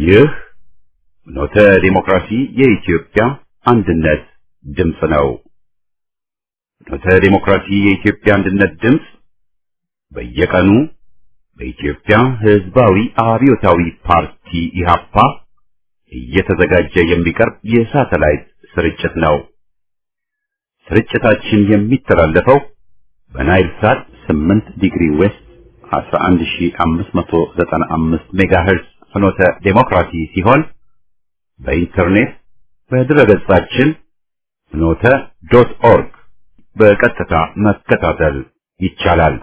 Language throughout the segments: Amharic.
ይህ ኖተ ዲሞክራሲ የኢትዮጵያ አንድነት ድምፅ ነው። ኖተ ዲሞክራሲ የኢትዮጵያ አንድነት ድምፅ በየቀኑ በኢትዮጵያ ሕዝባዊ አብዮታዊ ፓርቲ ኢህአፓ እየተዘጋጀ የሚቀርብ የሳተላይት ስርጭት ነው። ስርጭታችን የሚተላለፈው በናይል ሳት 8 ዲግሪ ዌስት 11595 ሜጋሄርዝ ፍኖተ ዴሞክራሲ ሲሆን በኢንተርኔት በድረገጻችን ፍኖተ ዶት ኦርግ በቀጥታ መከታተል ይቻላል።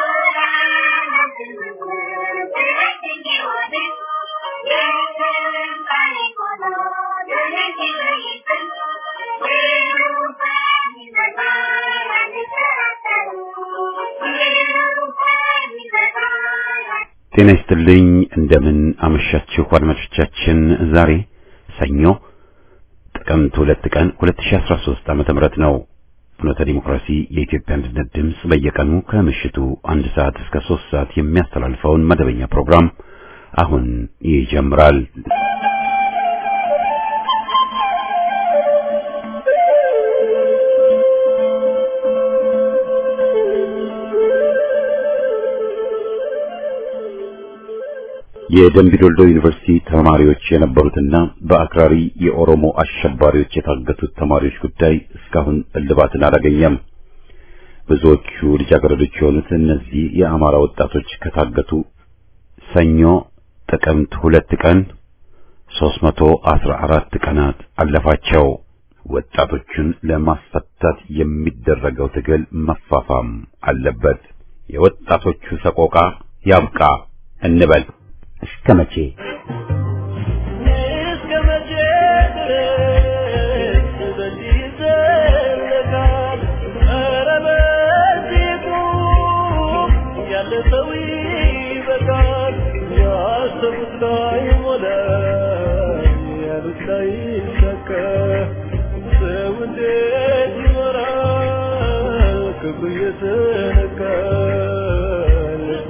ጤና ይስጥልኝ። እንደምን አመሻችሁ አድማጮቻችን። ዛሬ ሰኞ ጥቅምት ሁለት ቀን 2013 ዓመተ ምህረት ነው። ፍኖተ ዲሞክራሲ የኢትዮጵያ አንድነት ድምፅ በየቀኑ ከምሽቱ አንድ ሰዓት እስከ ሶስት ሰዓት የሚያስተላልፈውን መደበኛ ፕሮግራም አሁን ይጀምራል። የደምቢዶልዶ ዩኒቨርሲቲ ተማሪዎች የነበሩትና በአክራሪ የኦሮሞ አሸባሪዎች የታገቱት ተማሪዎች ጉዳይ እስካሁን እልባትን አላገኘም። ብዙዎቹ ልጃገረዶች የሆኑት እነዚህ የአማራ ወጣቶች ከታገቱ ሰኞ ጥቅምት ሁለት ቀን 314 ቀናት አለፋቸው። ወጣቶቹን ለማስፈታት የሚደረገው ትግል መፋፋም አለበት። የወጣቶቹ ሰቆቃ ያብቃ እንበል። እስከ መቼ እስከ መቼ ድረስ በዚህ ይዘለቃል? ኧረ በዚህ ቁም፣ ያለ ሰው ይበቃል። ያሰቡት ላይ ሞላ፣ ያሉት ላይ ይሳካ። ሰው እንዴት ይኖራል? ክብሩ እየተነካ ልቡ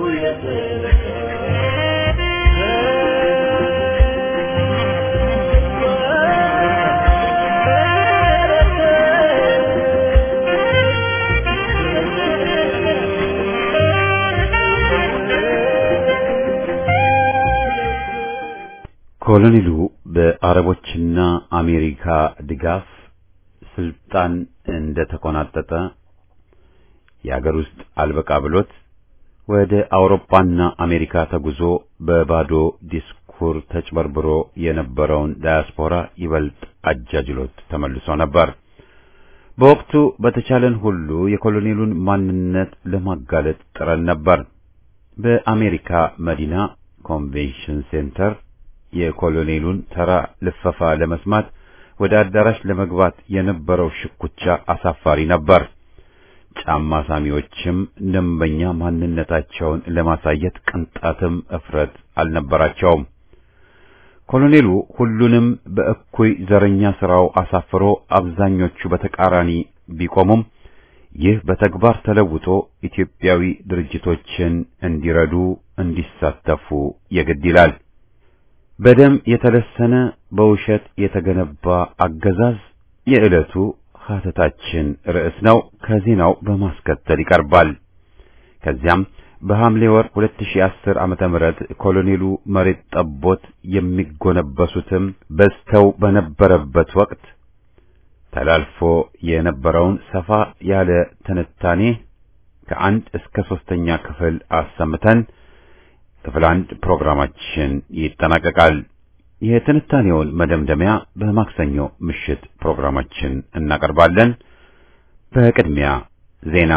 ኮሎኔሉ በአረቦችና አሜሪካ ድጋፍ ስልጣን እንደተቆናጠጠ የአገር ውስጥ አልበቃ ብሎት ወደ አውሮፓና አሜሪካ ተጉዞ በባዶ ዲስኩር ተጭበርብሮ የነበረውን ዳያስፖራ ይበልጥ አጃጅሎት ተመልሶ ነበር። በወቅቱ በተቻለን ሁሉ የኮሎኔሉን ማንነት ለማጋለጥ ጥረን ነበር። በአሜሪካ መዲና ኮንቬንሽን ሴንተር የኮሎኔሉን ተራ ልፈፋ ለመስማት ወደ አዳራሽ ለመግባት የነበረው ሽኩቻ አሳፋሪ ነበር። ጫማ ሳሚዎችም ደንበኛ ማንነታቸውን ለማሳየት ቅንጣትም እፍረት አልነበራቸውም። ኮሎኔሉ ሁሉንም በእኩይ ዘረኛ ስራው አሳፍሮ አብዛኞቹ በተቃራኒ ቢቆሙም ይህ በተግባር ተለውጦ ኢትዮጵያዊ ድርጅቶችን እንዲረዱ እንዲሳተፉ የግድ ይላል። በደም የተለሰነ በውሸት የተገነባ አገዛዝ የዕለቱ ሀተታችን ርዕስ ነው። ከዜናው በማስከተል ይቀርባል። ከዚያም በሐምሌ ወር 2010 ዓመተ ምህረት ኮሎኔሉ መሬት ጠቦት የሚጎነበሱትም በዝተው በነበረበት ወቅት ተላልፎ የነበረውን ሰፋ ያለ ትንታኔ ከአንድ እስከ ሶስተኛ ክፍል አሰምተን ክፍል አንድ ፕሮግራማችን ይጠናቀቃል። የትንታኔውን መደምደሚያ በማክሰኞ ምሽት ፕሮግራማችን እናቀርባለን። በቅድሚያ ዜና።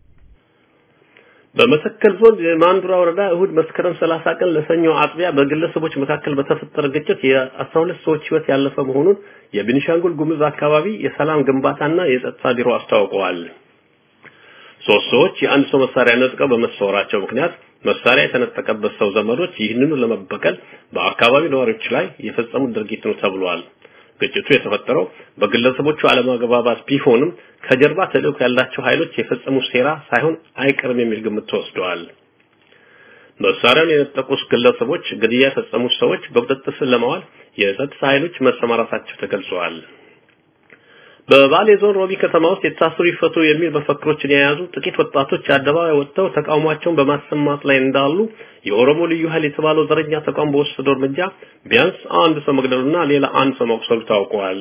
በመተከል ዞን የማንዱራ ወረዳ እሁድ መስከረም 30 ቀን ለሰኞ አጥቢያ በግለሰቦች መካከል በተፈጠረ ግጭት የ12 ሰዎች ሕይወት ያለፈ መሆኑን የቤኒሻንጉል ጉሙዝ አካባቢ የሰላም ግንባታና የጸጥታ ቢሮ አስታውቀዋል። ሶስት ሰዎች የአንድ ሰው መሳሪያ ነጥቀው በመሰወራቸው ምክንያት መሳሪያ የተነጠቀበት ሰው ዘመዶች ይህንኑ ለመበቀል በአካባቢው ነዋሪዎች ላይ የፈጸሙት ድርጊት ነው ተብሏል። ግጭቱ የተፈጠረው በግለሰቦቹ አለመግባባት ቢሆንም ከጀርባ ተልዕኮ ያላቸው ኃይሎች የፈጸሙት ሴራ ሳይሆን አይቀርም የሚል ግምት ተወስደዋል። መሳሪያውን የነጠቁት ግለሰቦች ግድያ የፈጸሙት ሰዎች በቁጥጥር ስር ለማዋል የጸጥታ ኃይሎች መሰማራታቸው ተገልጿል። በባሌ ዞን ሮቢ ከተማ ውስጥ የታሰሩ ይፈቱ የሚል መፈክሮችን የያዙ ጥቂት ወጣቶች አደባባይ ወጥተው ተቃውሟቸውን በማሰማት ላይ እንዳሉ የኦሮሞ ልዩ ኃይል የተባለው ዘረኛ ተቋም በወሰደው እርምጃ ቢያንስ አንድ ሰው መግደሉና ሌላ አንድ ሰው መቁሰሉ ታውቋል።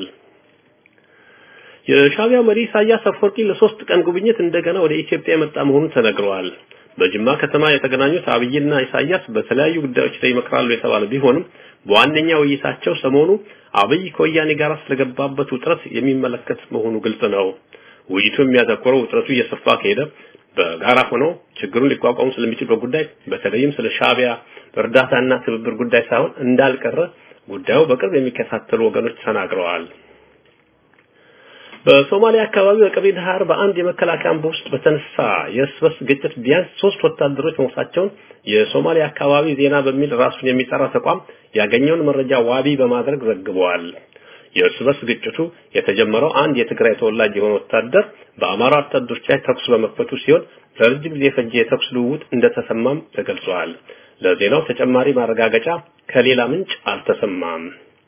የሻቢያ መሪ ኢሳያስ አፈወርቂ ለሶስት ቀን ጉብኝት እንደገና ወደ ኢትዮጵያ የመጣ መሆኑን ተነግረዋል። በጅማ ከተማ የተገናኙት አብይና ኢሳያስ በተለያዩ ጉዳዮች ላይ ይመክራሉ የተባለ ቢሆንም በዋነኛ ውይይታቸው ሰሞኑ አብይ ከወያኔ ጋር ስለገባበት ውጥረት የሚመለከት መሆኑ ግልጽ ነው። ውይይቱ የሚያተኮረው ውጥረቱ እየሰፋ ከሄደ በጋራ ሆነው ችግሩን ሊቋቋሙ ስለሚችሉበት ጉዳይ በተለይም ስለ ሻቢያ እርዳታና ትብብር ጉዳይ ሳይሆን እንዳልቀረ ጉዳዩ በቅርብ የሚከታተሉ ወገኖች ተናግረዋል። በሶማሊያ አካባቢ በቀቤ ዳህር በአንድ የመከላከያ አምባ ውስጥ በተነሳ የእርስ በርስ ግጭት ቢያንስ ሶስት ወታደሮች መሞታቸውን የሶማሊያ አካባቢ ዜና በሚል ራሱን የሚጠራ ተቋም ያገኘውን መረጃ ዋቢ በማድረግ ዘግበዋል። የእርስ በርስ ግጭቱ የተጀመረው አንድ የትግራይ ተወላጅ የሆነ ወታደር በአማራ ወታደሮች ላይ ተኩስ በመክፈቱ ሲሆን ለረጅም ጊዜ የፈጀ የተኩስ ልውውጥ እንደተሰማም ተገልጿል። ለዜናው ተጨማሪ ማረጋገጫ ከሌላ ምንጭ አልተሰማም።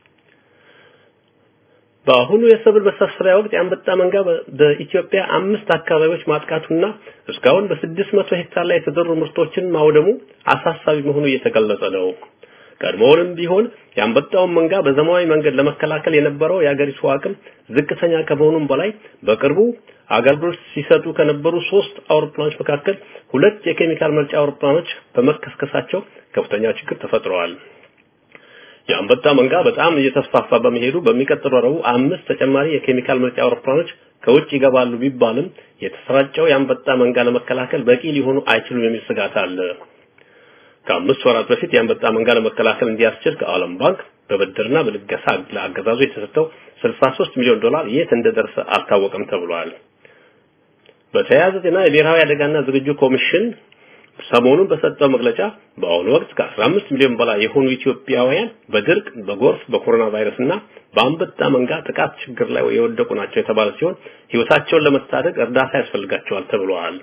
በአሁኑ የሰብል መሰብሰቢያ ወቅት የአንበጣ መንጋ በኢትዮጵያ አምስት አካባቢዎች ማጥቃቱና እስካሁን በስድስት መቶ ሄክታር ላይ የተዘሩ ምርቶችን ማውደሙ አሳሳቢ መሆኑ እየተገለጸ ነው። ቀድሞውንም ቢሆን የአንበጣውን መንጋ በዘመናዊ መንገድ ለመከላከል የነበረው የአገሪቱ አቅም ዝቅተኛ ከመሆኑም በላይ በቅርቡ አገልግሎት ሲሰጡ ከነበሩ ሶስት አውሮፕላኖች መካከል ሁለት የኬሚካል መርጫ አውሮፕላኖች በመከስከሳቸው ከፍተኛ ችግር ተፈጥረዋል። የአንበጣ መንጋ በጣም እየተስፋፋ በመሄዱ በሚቀጥለው ረቡዕ አምስት ተጨማሪ የኬሚካል መርጫ አውሮፕላኖች ከውጭ ይገባሉ ቢባልም የተሰራጨው የአንበጣ መንጋ ለመከላከል በቂ ሊሆኑ አይችሉም የሚል ስጋት አለ። ከአምስት ወራት በፊት የአንበጣ መንጋ ለመከላከል እንዲያስችል ከዓለም ባንክ በብድርና በልገሳ ለአገዛዙ የተሰጠው 63 ሚሊዮን ዶላር የት እንደደረሰ አልታወቀም ተብሏል። በተያያዘ ዜና የብሔራዊ አደጋና ዝግጁ ኮሚሽን ሰሞኑን በሰጠው መግለጫ በአሁኑ ወቅት ከ15 ሚሊዮን በላይ የሆኑ ኢትዮጵያውያን በድርቅ፣ በጎርፍ፣ በኮሮና ቫይረስ እና በአንበጣ መንጋ ጥቃት ችግር ላይ የወደቁ ናቸው የተባለ ሲሆን ሕይወታቸውን ለመታደግ እርዳታ ያስፈልጋቸዋል ተብሏል።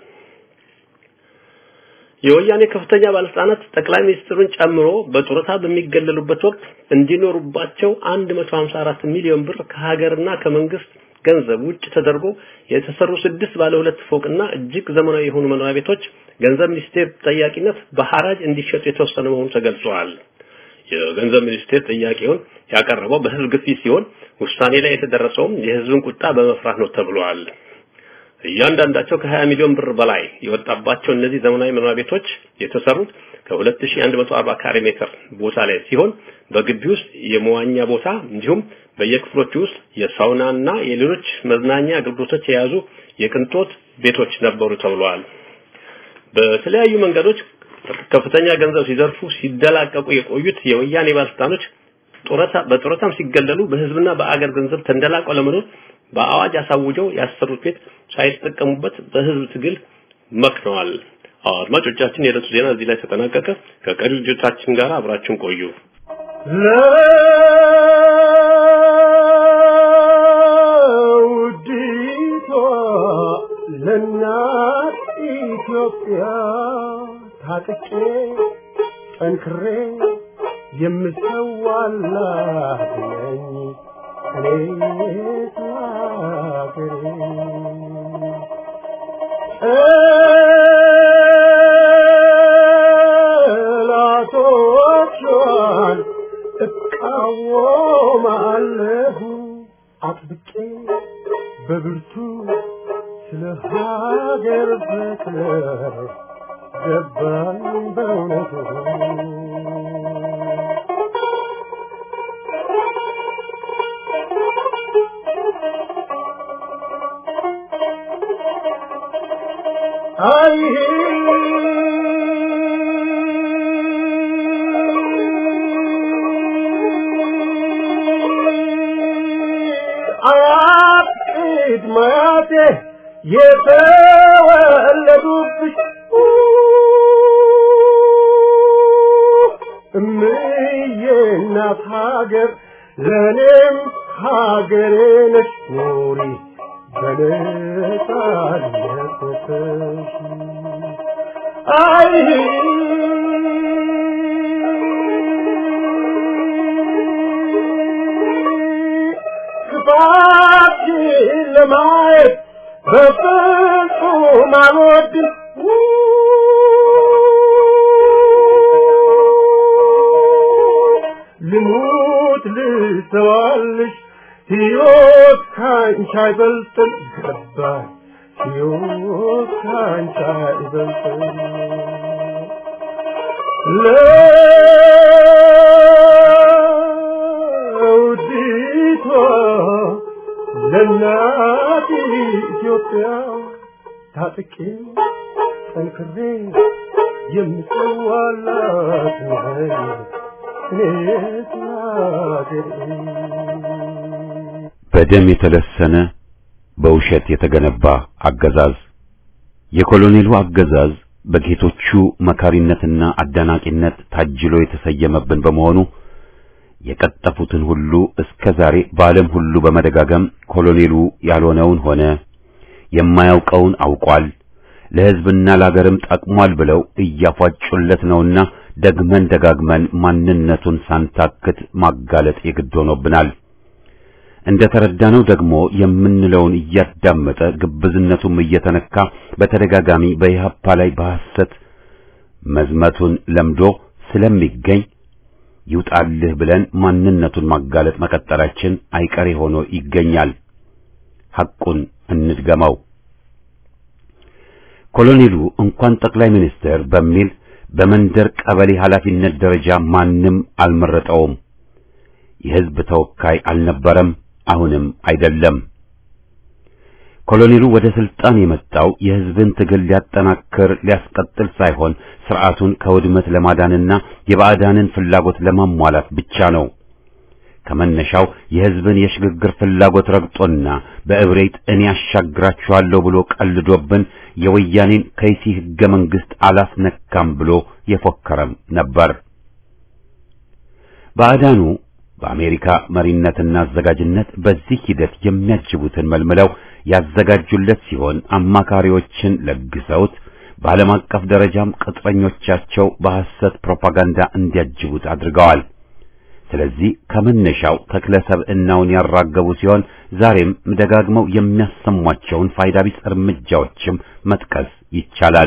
የወያኔ ከፍተኛ ባለስልጣናት ጠቅላይ ሚኒስትሩን ጨምሮ በጡረታ በሚገለሉበት ወቅት እንዲኖሩባቸው 154 ሚሊዮን ብር ከሀገርና ከመንግስት ገንዘብ ውጭ ተደርጎ የተሰሩ ስድስት ባለ ሁለት ፎቅና እጅግ ዘመናዊ የሆኑ መኖሪያ ቤቶች ገንዘብ ሚኒስቴር ጠያቂነት በሐራጅ እንዲሸጡ የተወሰነ መሆኑ ተገልጿል። የገንዘብ ሚኒስቴር ጥያቄውን ያቀረበው በህዝብ ግፊት ሲሆን ውሳኔ ላይ የተደረሰውም የህዝብን ቁጣ በመፍራት ነው ተብሏል። እያንዳንዳቸው ከ20 ሚሊዮን ብር በላይ የወጣባቸው እነዚህ ዘመናዊ መኖሪያ ቤቶች የተሰሩት ከ2140 ካሬ ሜትር ቦታ ላይ ሲሆን በግቢ ውስጥ የመዋኛ ቦታ እንዲሁም በየክፍሎቹ ውስጥ የሳውናና የሌሎች መዝናኛ አገልግሎቶች የያዙ የቅንጦት ቤቶች ነበሩ ተብሏል። በተለያዩ መንገዶች ከፍተኛ ገንዘብ ሲዘርፉ ሲደላቀቁ የቆዩት የወያኔ ባለስልጣኖች ጡረታ በጡረታም ሲገለሉ በህዝብና በአገር ገንዘብ ተንደላቀው ለመኖር በአዋጅ አሳውጀው ያሰሩት ቤት ሳይጠቀሙበት በህዝብ ትግል መክነዋል። አድማጮቻችን፣ የዕለቱ ዜና እዚህ ላይ ተጠናቀቀ። ከቀሪ ልጆቻችን ጋር አብራችሁን ቆዩ። ለውዲቷ ለእናት ኢትዮጵያ ታጥቄ ጠንክሬ የምሰዋላት ነኝ እኔ ሀገሬ ጠላቶቿን እቃወማለሁ አጥብቄ በብርቱ ስለ ሀገር ፍቅር ገባኝ በእውነቱ አይ አያት ቅድመ አያቴ የተወለዱብሽ እምዬ እናት ሀገር ለእኔም ሀገሬ ነሽ ኑሪ በነጻነት ወጥተሽ አይ ማየት በፍጹም አልወድም ልሙት ልሰዋልሽ ሕይወት ካንቺ አይበልጥም ገባኝ ሕይወት ካንቺ አይበልጥም ለውዲቷ ለእናት ኢትዮጵያ ታጥቄ ጠንክሬ የምሰዋላት ነኝ እኔስ ለአገሬ በደም የተለሰነ በውሸት የተገነባ አገዛዝ የኮሎኔሉ አገዛዝ በጌቶቹ መካሪነትና አዳናቂነት ታጅሎ የተሰየመብን በመሆኑ የቀጠፉትን ሁሉ እስከ ዛሬ በዓለም ሁሉ በመደጋገም ኮሎኔሉ ያልሆነውን ሆነ የማያውቀውን አውቋል ለሕዝብና ለአገርም ጠቅሟል ብለው እያፏጩለት ነውና ደግመን ደጋግመን ማንነቱን ሳንታክት ማጋለጥ የግድ ሆኖብናል። እንደ ተረዳነው ደግሞ የምንለውን እያዳመጠ ግብዝነቱም እየተነካ በተደጋጋሚ በኢህአፓ ላይ በሐሰት መዝመቱን ለምዶ ስለሚገኝ ይውጣልህ ብለን ማንነቱን ማጋለጥ መቀጠላችን አይቀሬ ሆኖ ይገኛል። ሐቁን እንድገመው። ኮሎኔሉ እንኳን ጠቅላይ ሚኒስትር በሚል በመንደር ቀበሌ ኃላፊነት ደረጃ ማንም አልመረጠውም። የሕዝብ ተወካይ አልነበረም፣ አሁንም አይደለም። ኮሎኔሉ ወደ ስልጣን የመጣው የሕዝብን ትግል ሊያጠናክር ሊያስቀጥል ሳይሆን ስርዓቱን ከውድመት ለማዳንና የባዕዳንን ፍላጎት ለማሟላት ብቻ ነው። ከመነሻው የሕዝብን የሽግግር ፍላጎት ረግጦና በእብሬት እኔ ያሻግራችኋለሁ ብሎ ቀልዶብን የወያኔን ከይሲ ሕገ መንግሥት አላስነካም ብሎ የፎከረም ነበር። ባዕዳኑ በአሜሪካ መሪነትና አዘጋጅነት በዚህ ሂደት የሚያጅቡትን መልምለው ያዘጋጁለት ሲሆን አማካሪዎችን ለግሰውት በዓለም አቀፍ ደረጃም ቅጥረኞቻቸው በሐሰት ፕሮፓጋንዳ እንዲያጅቡት አድርገዋል። ስለዚህ ከመነሻው ተክለ ሰብዕናውን ያራገቡ ሲሆን ዛሬም ደጋግመው የሚያሰሟቸውን ፋይዳ ቢስ እርምጃዎችም መጥቀስ ይቻላል።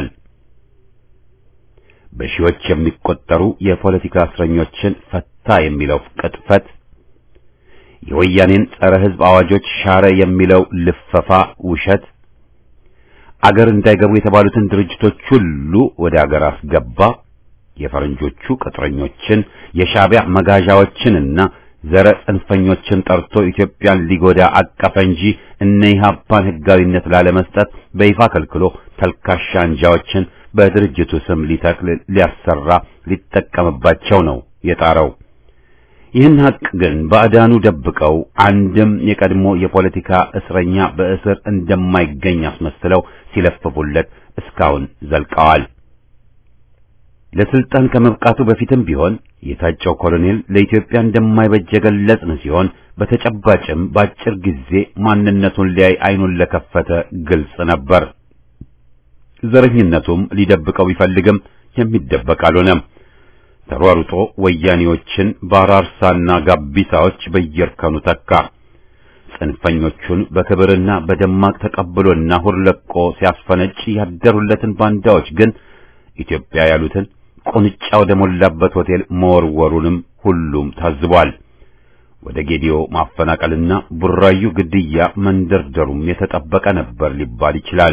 በሺዎች የሚቆጠሩ የፖለቲካ እስረኞችን ፈታ የሚለው ቅጥፈት፣ የወያኔን ጸረ ሕዝብ አዋጆች ሻረ የሚለው ልፈፋ ውሸት፣ አገር እንዳይገቡ የተባሉትን ድርጅቶች ሁሉ ወደ አገር አስገባ፣ የፈረንጆቹ ቅጥረኞችን የሻዕቢያ መጋዣዎችንና ዘረ ጽንፈኞችን ጠርቶ ኢትዮጵያን ሊጎዳ አቀፈ እንጂ እነ ኢህአፓን ሕጋዊነት ላለመስጠት በይፋ ከልክሎ ተልካሻ አንጃዎችን በድርጅቱ ስም ሊተክል ሊያሰራ ሊጠቀምባቸው ነው የጣረው። ይህን ሀቅ ግን ባዕዳኑ ደብቀው አንድም የቀድሞ የፖለቲካ እስረኛ በእስር እንደማይገኝ አስመስለው ሲለፍፉለት እስካሁን ዘልቀዋል። ለስልጣን ከመብቃቱ በፊትም ቢሆን የታጨው ኮሎኔል ለኢትዮጵያ እንደማይበጅ የገለጽን ሲሆን በተጨባጭም በአጭር ጊዜ ማንነቱን ሊያይ አይኑን ለከፈተ ግልጽ ነበር። ዘረኝነቱም ሊደብቀው ቢፈልግም የሚደበቅ አልሆነም። ተሯሩጦ ወያኔዎችን በአራርሳና ጋቢሳዎች በየእርከኑ ተካ። ጽንፈኞቹን በክብርና በደማቅ ተቀብሎና ሁርለቆ ሲያስፈነጭ ያደሩለትን ባንዳዎች ግን ኢትዮጵያ ያሉትን ቁንጫ ወደ ሞላበት ሆቴል መወርወሩንም ሁሉም ታዝቧል። ወደ ጌዲዮ ማፈናቀልና ቡራዩ ግድያ መንደርደሩም የተጠበቀ ነበር ሊባል ይችላል።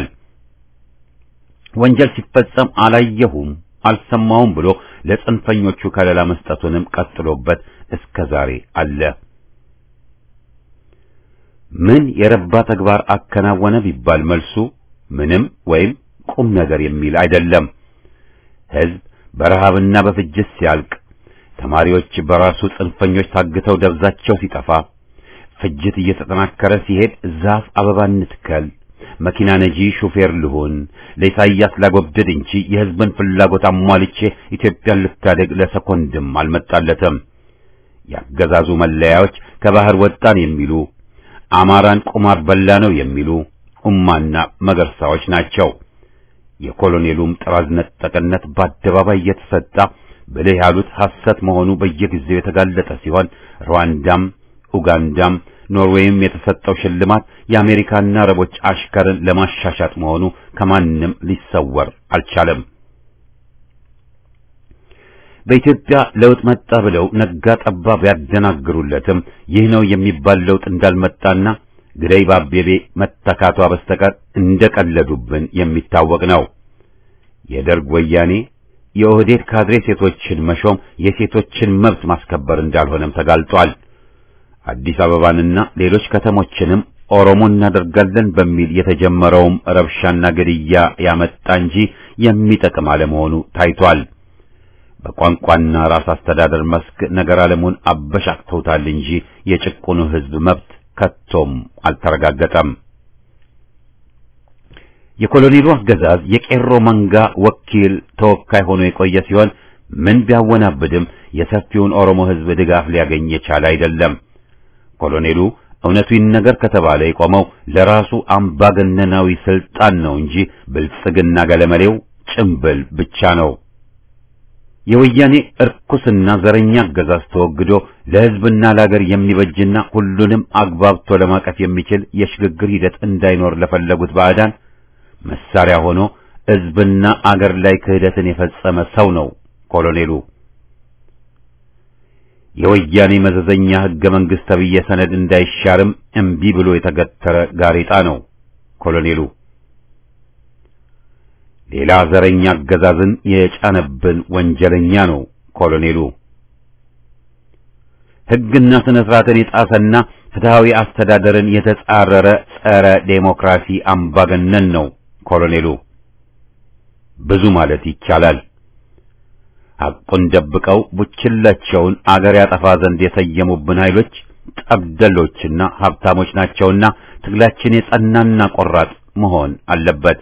ወንጀል ሲፈጸም አላየሁም አልሰማውም ብሎ ለጽንፈኞቹ ከለላ መስጠቱንም ቀጥሎበት እስከ ዛሬ አለ። ምን የረባ ተግባር አከናወነ ቢባል መልሱ ምንም ወይም ቁም ነገር የሚል አይደለም። ሕዝብ በረሃብና በፍጅት ሲያልቅ፣ ተማሪዎች በራሱ ጽንፈኞች ታግተው ደብዛቸው ሲጠፋ፣ ፍጅት እየተጠናከረ ሲሄድ ዛፍ አበባ እንትከል መኪና ነጂ ሹፌር ልሁን ለኢሳይያስ ላጎብድድ እንጂ የሕዝብን ፍላጎት አሟልቼ ኢትዮጵያን ልታደግ ለሰኮንድም አልመጣለትም። ያገዛዙ መለያዎች ከባህር ወጣን የሚሉ አማራን ቁማር በላ ነው የሚሉ ኡማና መገርሳዎች ናቸው። የኮሎኔሉም ጥራዝ ነጠቅነት በአደባባይ እየተሰጣ ብልህ ያሉት ሐሰት መሆኑ በየጊዜው የተጋለጠ ሲሆን ሩዋንዳም ኡጋንዳም ኖርዌይም የተሰጠው ሽልማት የአሜሪካና አረቦች አሽከርን ለማሻሻጥ መሆኑ ከማንም ሊሰወር አልቻለም። በኢትዮጵያ ለውጥ መጣ ብለው ነጋ ጠባ ቢያደናግሩለትም ይህ ነው የሚባል ለውጥ እንዳልመጣና ግደይ ባቤቤ መተካቷ በስተቀር እንደቀለዱብን የሚታወቅ ነው። የደርግ ወያኔ የኦህዴድ ካድሬ ሴቶችን መሾም የሴቶችን መብት ማስከበር እንዳልሆነም ተጋልጧል። አዲስ አበባንና ሌሎች ከተሞችንም ኦሮሞ እናደርጋለን በሚል የተጀመረውም ረብሻና ግድያ ያመጣ እንጂ የሚጠቅም አለመሆኑ ታይቷል። በቋንቋና ራስ አስተዳደር መስክ ነገር ዓለሙን አበሻቅተውታል እንጂ የጭቁኑ ሕዝብ መብት ከቶም አልተረጋገጠም። የኮሎኔሉ አገዛዝ የቄሮ መንጋ ወኪል ተወካይ ሆኖ የቆየ ሲሆን ምን ቢያወናብድም የሰፊውን ኦሮሞ ሕዝብ ድጋፍ ሊያገኝ የቻለ አይደለም። ኮሎኔሉ እውነቱ ይነገር ከተባለ የቆመው ለራሱ አምባገነናዊ ስልጣን ነው እንጂ ብልጽግና ገለመሌው ጭምብል ብቻ ነው። የወያኔ እርኩስና ዘረኛ አገዛዝ ተወግዶ ለሕዝብና ለአገር የሚበጅና ሁሉንም አግባብቶ ለማቀፍ የሚችል የሽግግር ሂደት እንዳይኖር ለፈለጉት ባዕዳን መሳሪያ ሆኖ ሕዝብና አገር ላይ ክህደትን የፈጸመ ሰው ነው ኮሎኔሉ። የወያኔ መዘዘኛ ሕገ መንግሥት ተብዬ ሰነድ እንዳይሻርም እምቢ ብሎ የተገተረ ጋሬጣ ነው ኮሎኔሉ። ሌላ ዘረኛ አገዛዝን የጫነብን ወንጀለኛ ነው ኮሎኔሉ። ሕግና ስነ ስርዓትን የጣሰና ፍትሃዊ አስተዳደርን የተጻረረ ጸረ ዴሞክራሲ አምባገነን ነው ኮሎኔሉ። ብዙ ማለት ይቻላል። ሐቁን ደብቀው ቡችላቸውን አገር ያጠፋ ዘንድ የሰየሙብን ኃይሎች ጠብደሎችና ሀብታሞች ናቸውና ትግላችን የጸናና ቆራጥ መሆን አለበት።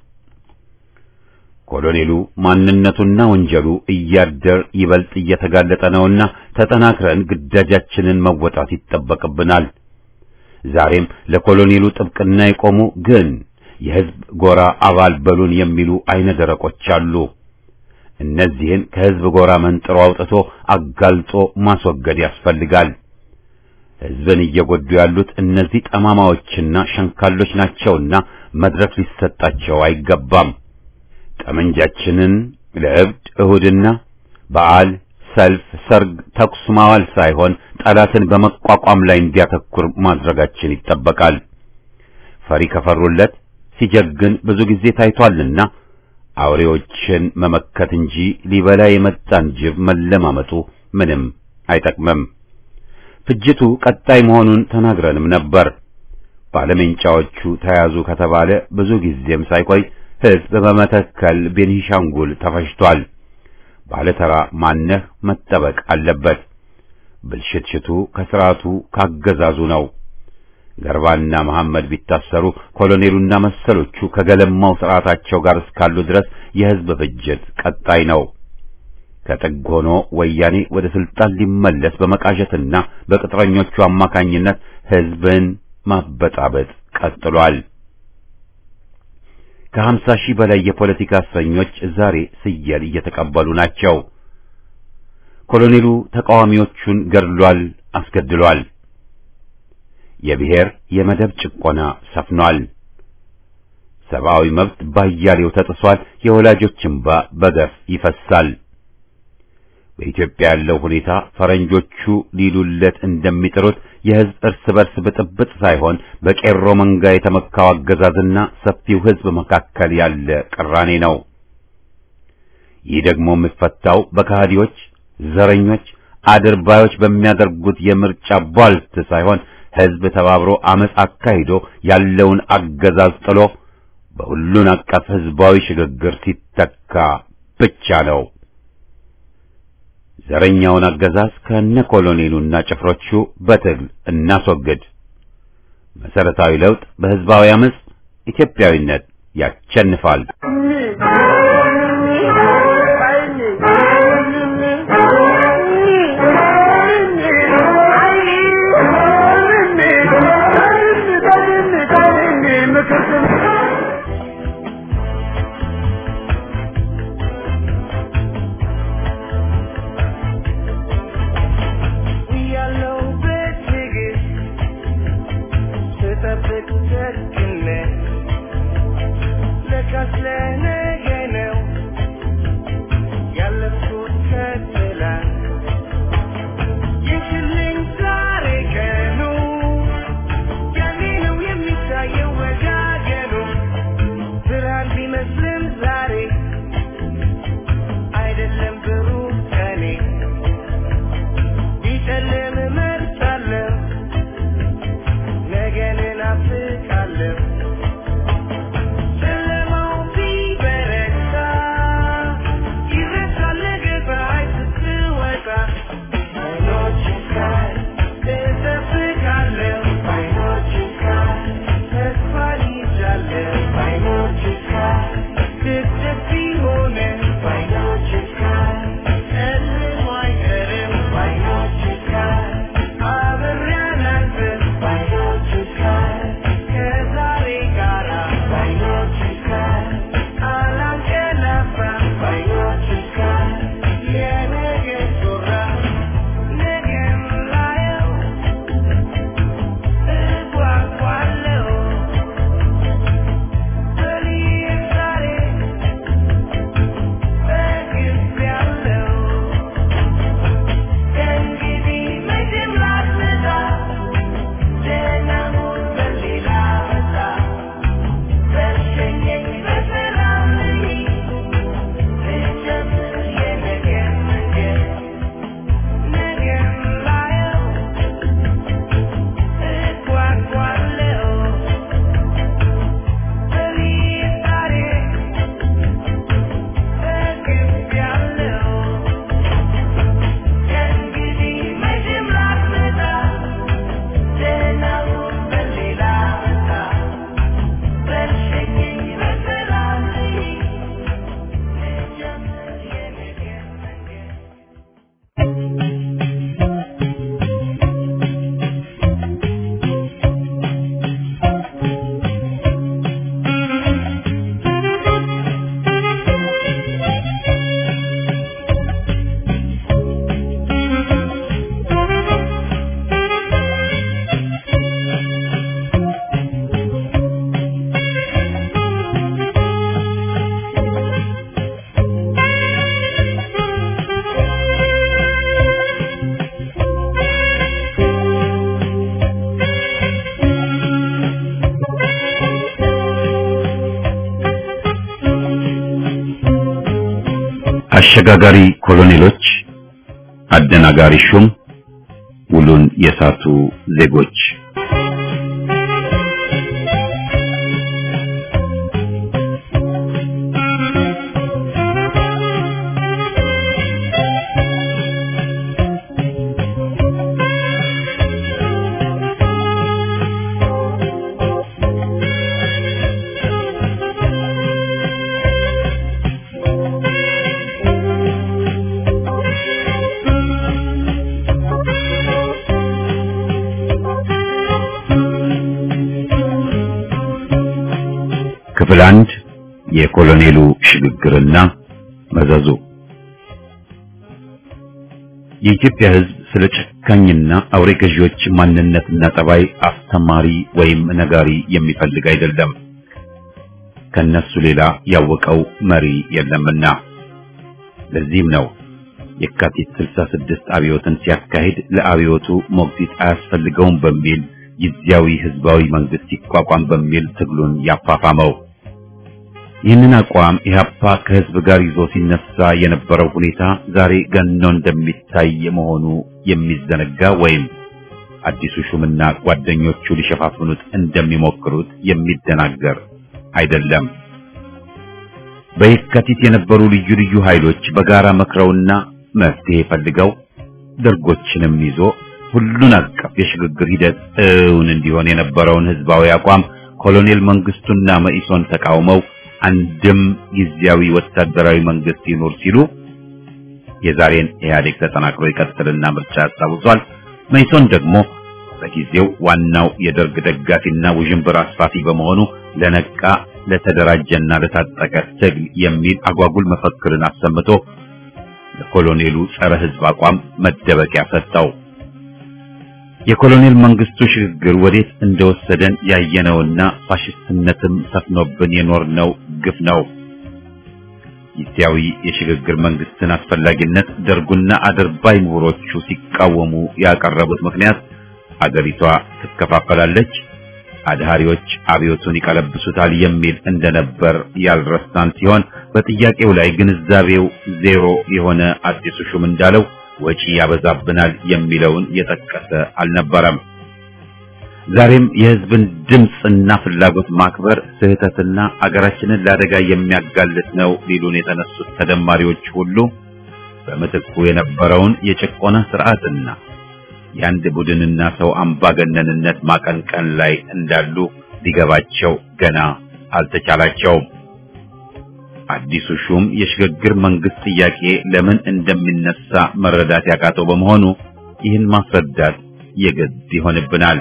ኮሎኔሉ ማንነቱና ወንጀሉ እያደር ይበልጥ እየተጋለጠ ነውና ተጠናክረን ግዳጃችንን መወጣት ይጠበቅብናል። ዛሬም ለኮሎኔሉ ጥብቅና የቆሙ ግን የሕዝብ ጎራ አባል በሉን የሚሉ አይነ ደረቆች አሉ። እነዚህን ከሕዝብ ጎራ መንጥሮ አውጥቶ አጋልጦ ማስወገድ ያስፈልጋል። ሕዝብን እየጎዱ ያሉት እነዚህ ጠማማዎችና ሸንካሎች ናቸውና መድረክ ሊሰጣቸው አይገባም። ጠመንጃችንን ለእብድ እሁድና በዓል፣ ሰልፍ፣ ሰርግ፣ ተኩስ ማዋል ሳይሆን ጠላትን በመቋቋም ላይ እንዲያተኩር ማድረጋችን ይጠበቃል። ፈሪ ከፈሩለት ሲጀግን ብዙ ጊዜ ታይቷልና አውሬዎችን መመከት እንጂ ሊበላ የመጣን ጅብ መለማመጡ ምንም አይጠቅምም። ፍጅቱ ቀጣይ መሆኑን ተናግረንም ነበር። ባለሜንጫዎቹ ተያዙ ከተባለ ብዙ ጊዜም ሳይቆይ ሕዝብ በመተከል ቤኒሻንጉል ተፈጅቷል። ባለተራ ማነህ መጠበቅ አለበት። ብልሽትሽቱ ከስርዓቱ ካገዛዙ ነው። ገርባና መሐመድ ቢታሰሩ ኮሎኔሉና መሰሎቹ ከገለማው ስርዓታቸው ጋር እስካሉ ድረስ የሕዝብ ፍጅት ቀጣይ ነው። ከጥግ ሆኖ ወያኔ ወደ ስልጣን ሊመለስ በመቃዠትና በቅጥረኞቹ አማካኝነት ሕዝብን ማበጣበጥ ቀጥሏል። ከሀምሳ ሺህ በላይ የፖለቲካ እስረኞች ዛሬ ስየል እየተቀበሉ ናቸው። ኮሎኔሉ ተቃዋሚዎቹን ገድሏል፣ አስገድሏል። የብሔር የመደብ ጭቆና ሰፍኗል። ሰብአዊ መብት ባያሌው ተጥሷል። የወላጆች እንባ በገፍ ይፈሳል። በኢትዮጵያ ያለው ሁኔታ ፈረንጆቹ ሊሉለት እንደሚጥሩት የሕዝብ እርስ በርስ ብጥብጥ ሳይሆን በቄሮ መንጋ የተመካው አገዛዝና ሰፊው ሕዝብ መካከል ያለ ቅራኔ ነው። ይህ ደግሞ የሚፈታው በከሃዲዎች፣ ዘረኞች፣ አድርባዮች በሚያደርጉት የምርጫ ቧልት ሳይሆን ሕዝብ ተባብሮ አመፅ አካሂዶ ያለውን አገዛዝ ጥሎ በሁሉን አቀፍ ሕዝባዊ ሽግግር ሲተካ ብቻ ነው። ዘረኛውን አገዛዝ ከነ ኮሎኔሉና ጭፍሮቹ በትግል እናስወግድ። መሰረታዊ ለውጥ በሕዝባዊ አመፅ፣ ኢትዮጵያዊነት ያቸንፋል። አሸጋጋሪ ኮሎኔሎች፣ አደናጋሪ ሹም፣ ውሉን የሳቱ ዜጎች ክፍል አንድ የኮሎኔሉ ሽግግርና መዘዙ የኢትዮጵያ ሕዝብ ስለ ጨካኝና አውሬ ገዢዎች ማንነትና ጠባይ አስተማሪ ወይም ነጋሪ የሚፈልግ አይደለም። ከነሱ ሌላ ያወቀው መሪ የለምና። ለዚህም ነው የካቲት 66 አብዮትን ሲያካሂድ ለአብዮቱ ሞግዚት አያስፈልገውም በሚል ጊዜያዊ ህዝባዊ መንግስት ይቋቋም በሚል ትግሉን ያፋፋመው። ይህንን አቋም ኢህአፓ ከህዝብ ጋር ይዞ ሲነሳ የነበረው ሁኔታ ዛሬ ገኖ እንደሚታይ መሆኑ የሚዘነጋ ወይም አዲሱ ሹምና ጓደኞቹ ሊሸፋፍኑት እንደሚሞክሩት የሚደናገር አይደለም። በየካቲት የነበሩ ልዩ ልዩ ኃይሎች በጋራ መክረውና መፍትሄ ፈልገው ደርጎችንም ይዞ ሁሉን አቀፍ የሽግግር ሂደት እውን እንዲሆን የነበረውን ህዝባዊ አቋም ኮሎኔል መንግስቱና መኢሶን ተቃውመው አንድም ጊዜያዊ ወታደራዊ መንግስት ይኖር ሲሉ የዛሬን ኢህአዴግ ተጠናክሮ ይቀጥልና ምርጫ ያስታውሷል። መኢሶን ደግሞ በጊዜው ዋናው የደርግ ደጋፊና ውዥንብር አስፋፊ በመሆኑ ለነቃ ለተደራጀና ለታጠቀ ትግል የሚል አጓጉል መፈክርን አሰምቶ ለኮሎኔሉ ጸረ ህዝብ አቋም መደበቂያ ሰጠው። የኮሎኔል መንግስቱ ሽግግር ወዴት እንደወሰደን ያየነውና ፋሽስትነትም ሰፍኖብን የኖርነው ግፍ ነው። ጊዜያዊ የሽግግር መንግስትን አስፈላጊነት ደርጉና አድርባይ ምሁሮቹ ሲቃወሙ ያቀረቡት ምክንያት አገሪቷ ትከፋፈላለች፣ አድሃሪዎች አብዮቱን ይቀለብሱታል የሚል እንደነበር ያልረሳን ሲሆን በጥያቄው ላይ ግንዛቤው ዜሮ የሆነ አዲሱ ሹም እንዳለው ወጪ ያበዛብናል የሚለውን የጠቀሰ አልነበረም። ዛሬም የህዝብን ድምፅና ፍላጎት ማክበር ስህተትና አገራችንን ለአደጋ የሚያጋልጥ ነው ሊሉን የተነሱት ተደማሪዎች ሁሉ በምትኩ የነበረውን የጭቆና ስርዓትና የአንድ ቡድንና ሰው አምባገነንነት ማቀንቀን ላይ እንዳሉ ሊገባቸው ገና አልተቻላቸውም። አዲሱ ሹም የሽግግር መንግስት ጥያቄ ለምን እንደሚነሳ መረዳት ያቃተው በመሆኑ ይህን ማስረዳት የግድ ይሆንብናል።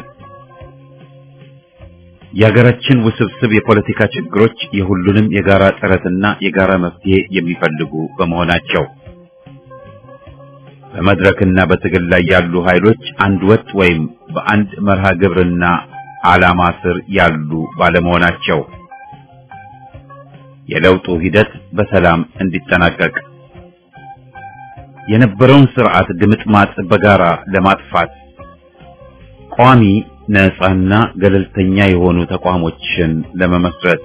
የሀገራችን ውስብስብ የፖለቲካ ችግሮች የሁሉንም የጋራ ጥረትና የጋራ መፍትሄ የሚፈልጉ በመሆናቸው በመድረክና በትግል ላይ ያሉ ኃይሎች አንድ ወጥ ወይም በአንድ መርሃ ግብርና ዓላማ ስር ያሉ ባለመሆናቸው የለውጡ ሂደት በሰላም እንዲጠናቀቅ የነበረውን ስርዓት ድምጥማጥ በጋራ ለማጥፋት ቋሚ ነፃና ገለልተኛ የሆኑ ተቋሞችን ለመመስረት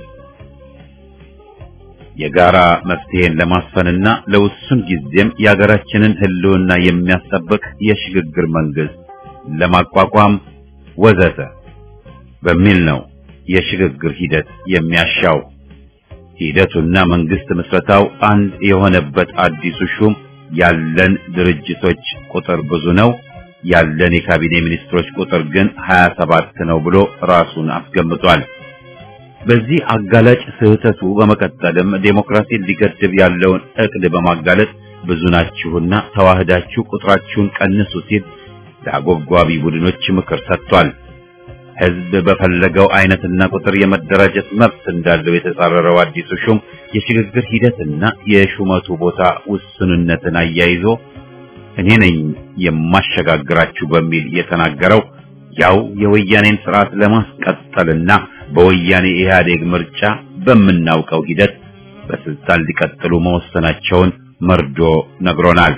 የጋራ መፍትሄን ለማስፈንና ለውሱን ጊዜም የሀገራችንን ሕልውና የሚያስጠብቅ የሽግግር መንግስት ለማቋቋም ወዘተ በሚል ነው የሽግግር ሂደት የሚያሻው። ሂደቱና መንግስት ምስረታው አንድ የሆነበት አዲሱ ሹም ያለን ድርጅቶች ቁጥር ብዙ ነው፣ ያለን የካቢኔ ሚኒስትሮች ቁጥር ግን 27 ነው ብሎ ራሱን አስገምጧል። በዚህ አጋላጭ ስህተቱ በመቀጠልም ዴሞክራሲን ሊገድብ ያለውን እቅድ በማጋለጥ ብዙ ናችሁና ተዋህዳችሁ ቁጥራችሁን ቀንሱ ሲል ለአጎጓቢ ቡድኖች ምክር ሰጥቷል። ህዝብ በፈለገው አይነትና ቁጥር የመደራጀት መብት እንዳለው የተጻረረው አዲሱ ሹም የሽግግር ሂደትና የሹመቱ ቦታ ውስንነትን አያይዞ እኔ ነኝ የማሸጋግራችሁ በሚል የተናገረው ያው የወያኔን ስርዓት ለማስቀጠልና በወያኔ ኢህአዴግ ምርጫ በምናውቀው ሂደት በስልጣን ሊቀጥሉ መወሰናቸውን መርዶ ነግሮናል።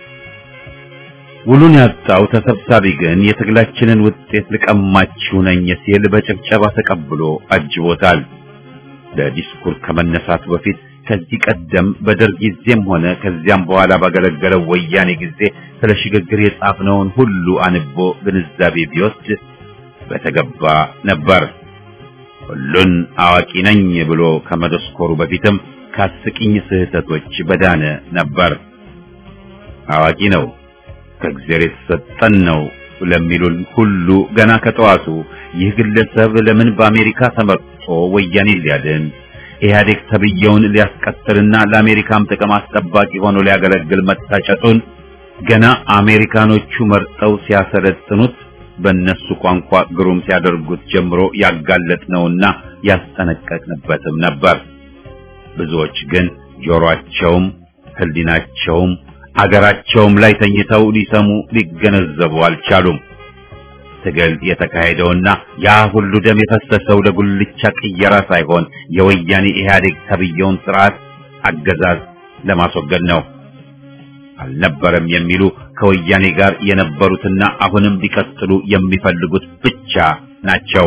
ውሉን ያጣው ተሰብሳቢ ግን የትግላችንን ውጤት ልቀማችሁ ነኝ ሲል በጭብጨባ ተቀብሎ አጅቦታል። ለዲስኩር ከመነሳቱ በፊት ከዚህ ቀደም በደርግ ጊዜም ሆነ ከዚያም በኋላ ባገለገለው ወያኔ ጊዜ ስለ ሽግግር የጻፍነውን ሁሉ አንቦ ግንዛቤ ቢወስድ በተገባ ነበር። ሁሉን አዋቂ ነኝ ብሎ ከመደስኮሩ በፊትም ከአስቂኝ ስህተቶች በዳነ ነበር። አዋቂ ነው ከእግዚአብሔር የተሰጠን ነው ለሚሉን ሁሉ ገና ከጠዋቱ ይህ ግለሰብ ለምን በአሜሪካ ተመርጦ ወያኔ ሊያድን ኢህአዴግ ተብየውን ሊያስቀጥልና ለአሜሪካም ጥቅም አስጠባቂ ሆኖ ሊያገለግል መታጨቱን ገና አሜሪካኖቹ መርጠው ሲያሰለጥኑት በእነሱ ቋንቋ ግሩም ሲያደርጉት ጀምሮ ያጋለጥነውና ያስጠነቀቅንበትም ነበር። ብዙዎች ግን ጆሮአቸውም ሕሊናቸውም አገራቸውም ላይ ተኝተው ሊሰሙ ሊገነዘቡ አልቻሉም። ትግል የተካሄደውና ያ ሁሉ ደም የፈሰሰው ለጉልቻ ቅየራ ሳይሆን የወያኔ ኢህአዴግ ተብየውን ስርዓት አገዛዝ ለማስወገድ ነው። አልነበረም የሚሉ ከወያኔ ጋር የነበሩትና አሁንም ሊቀጥሉ የሚፈልጉት ብቻ ናቸው።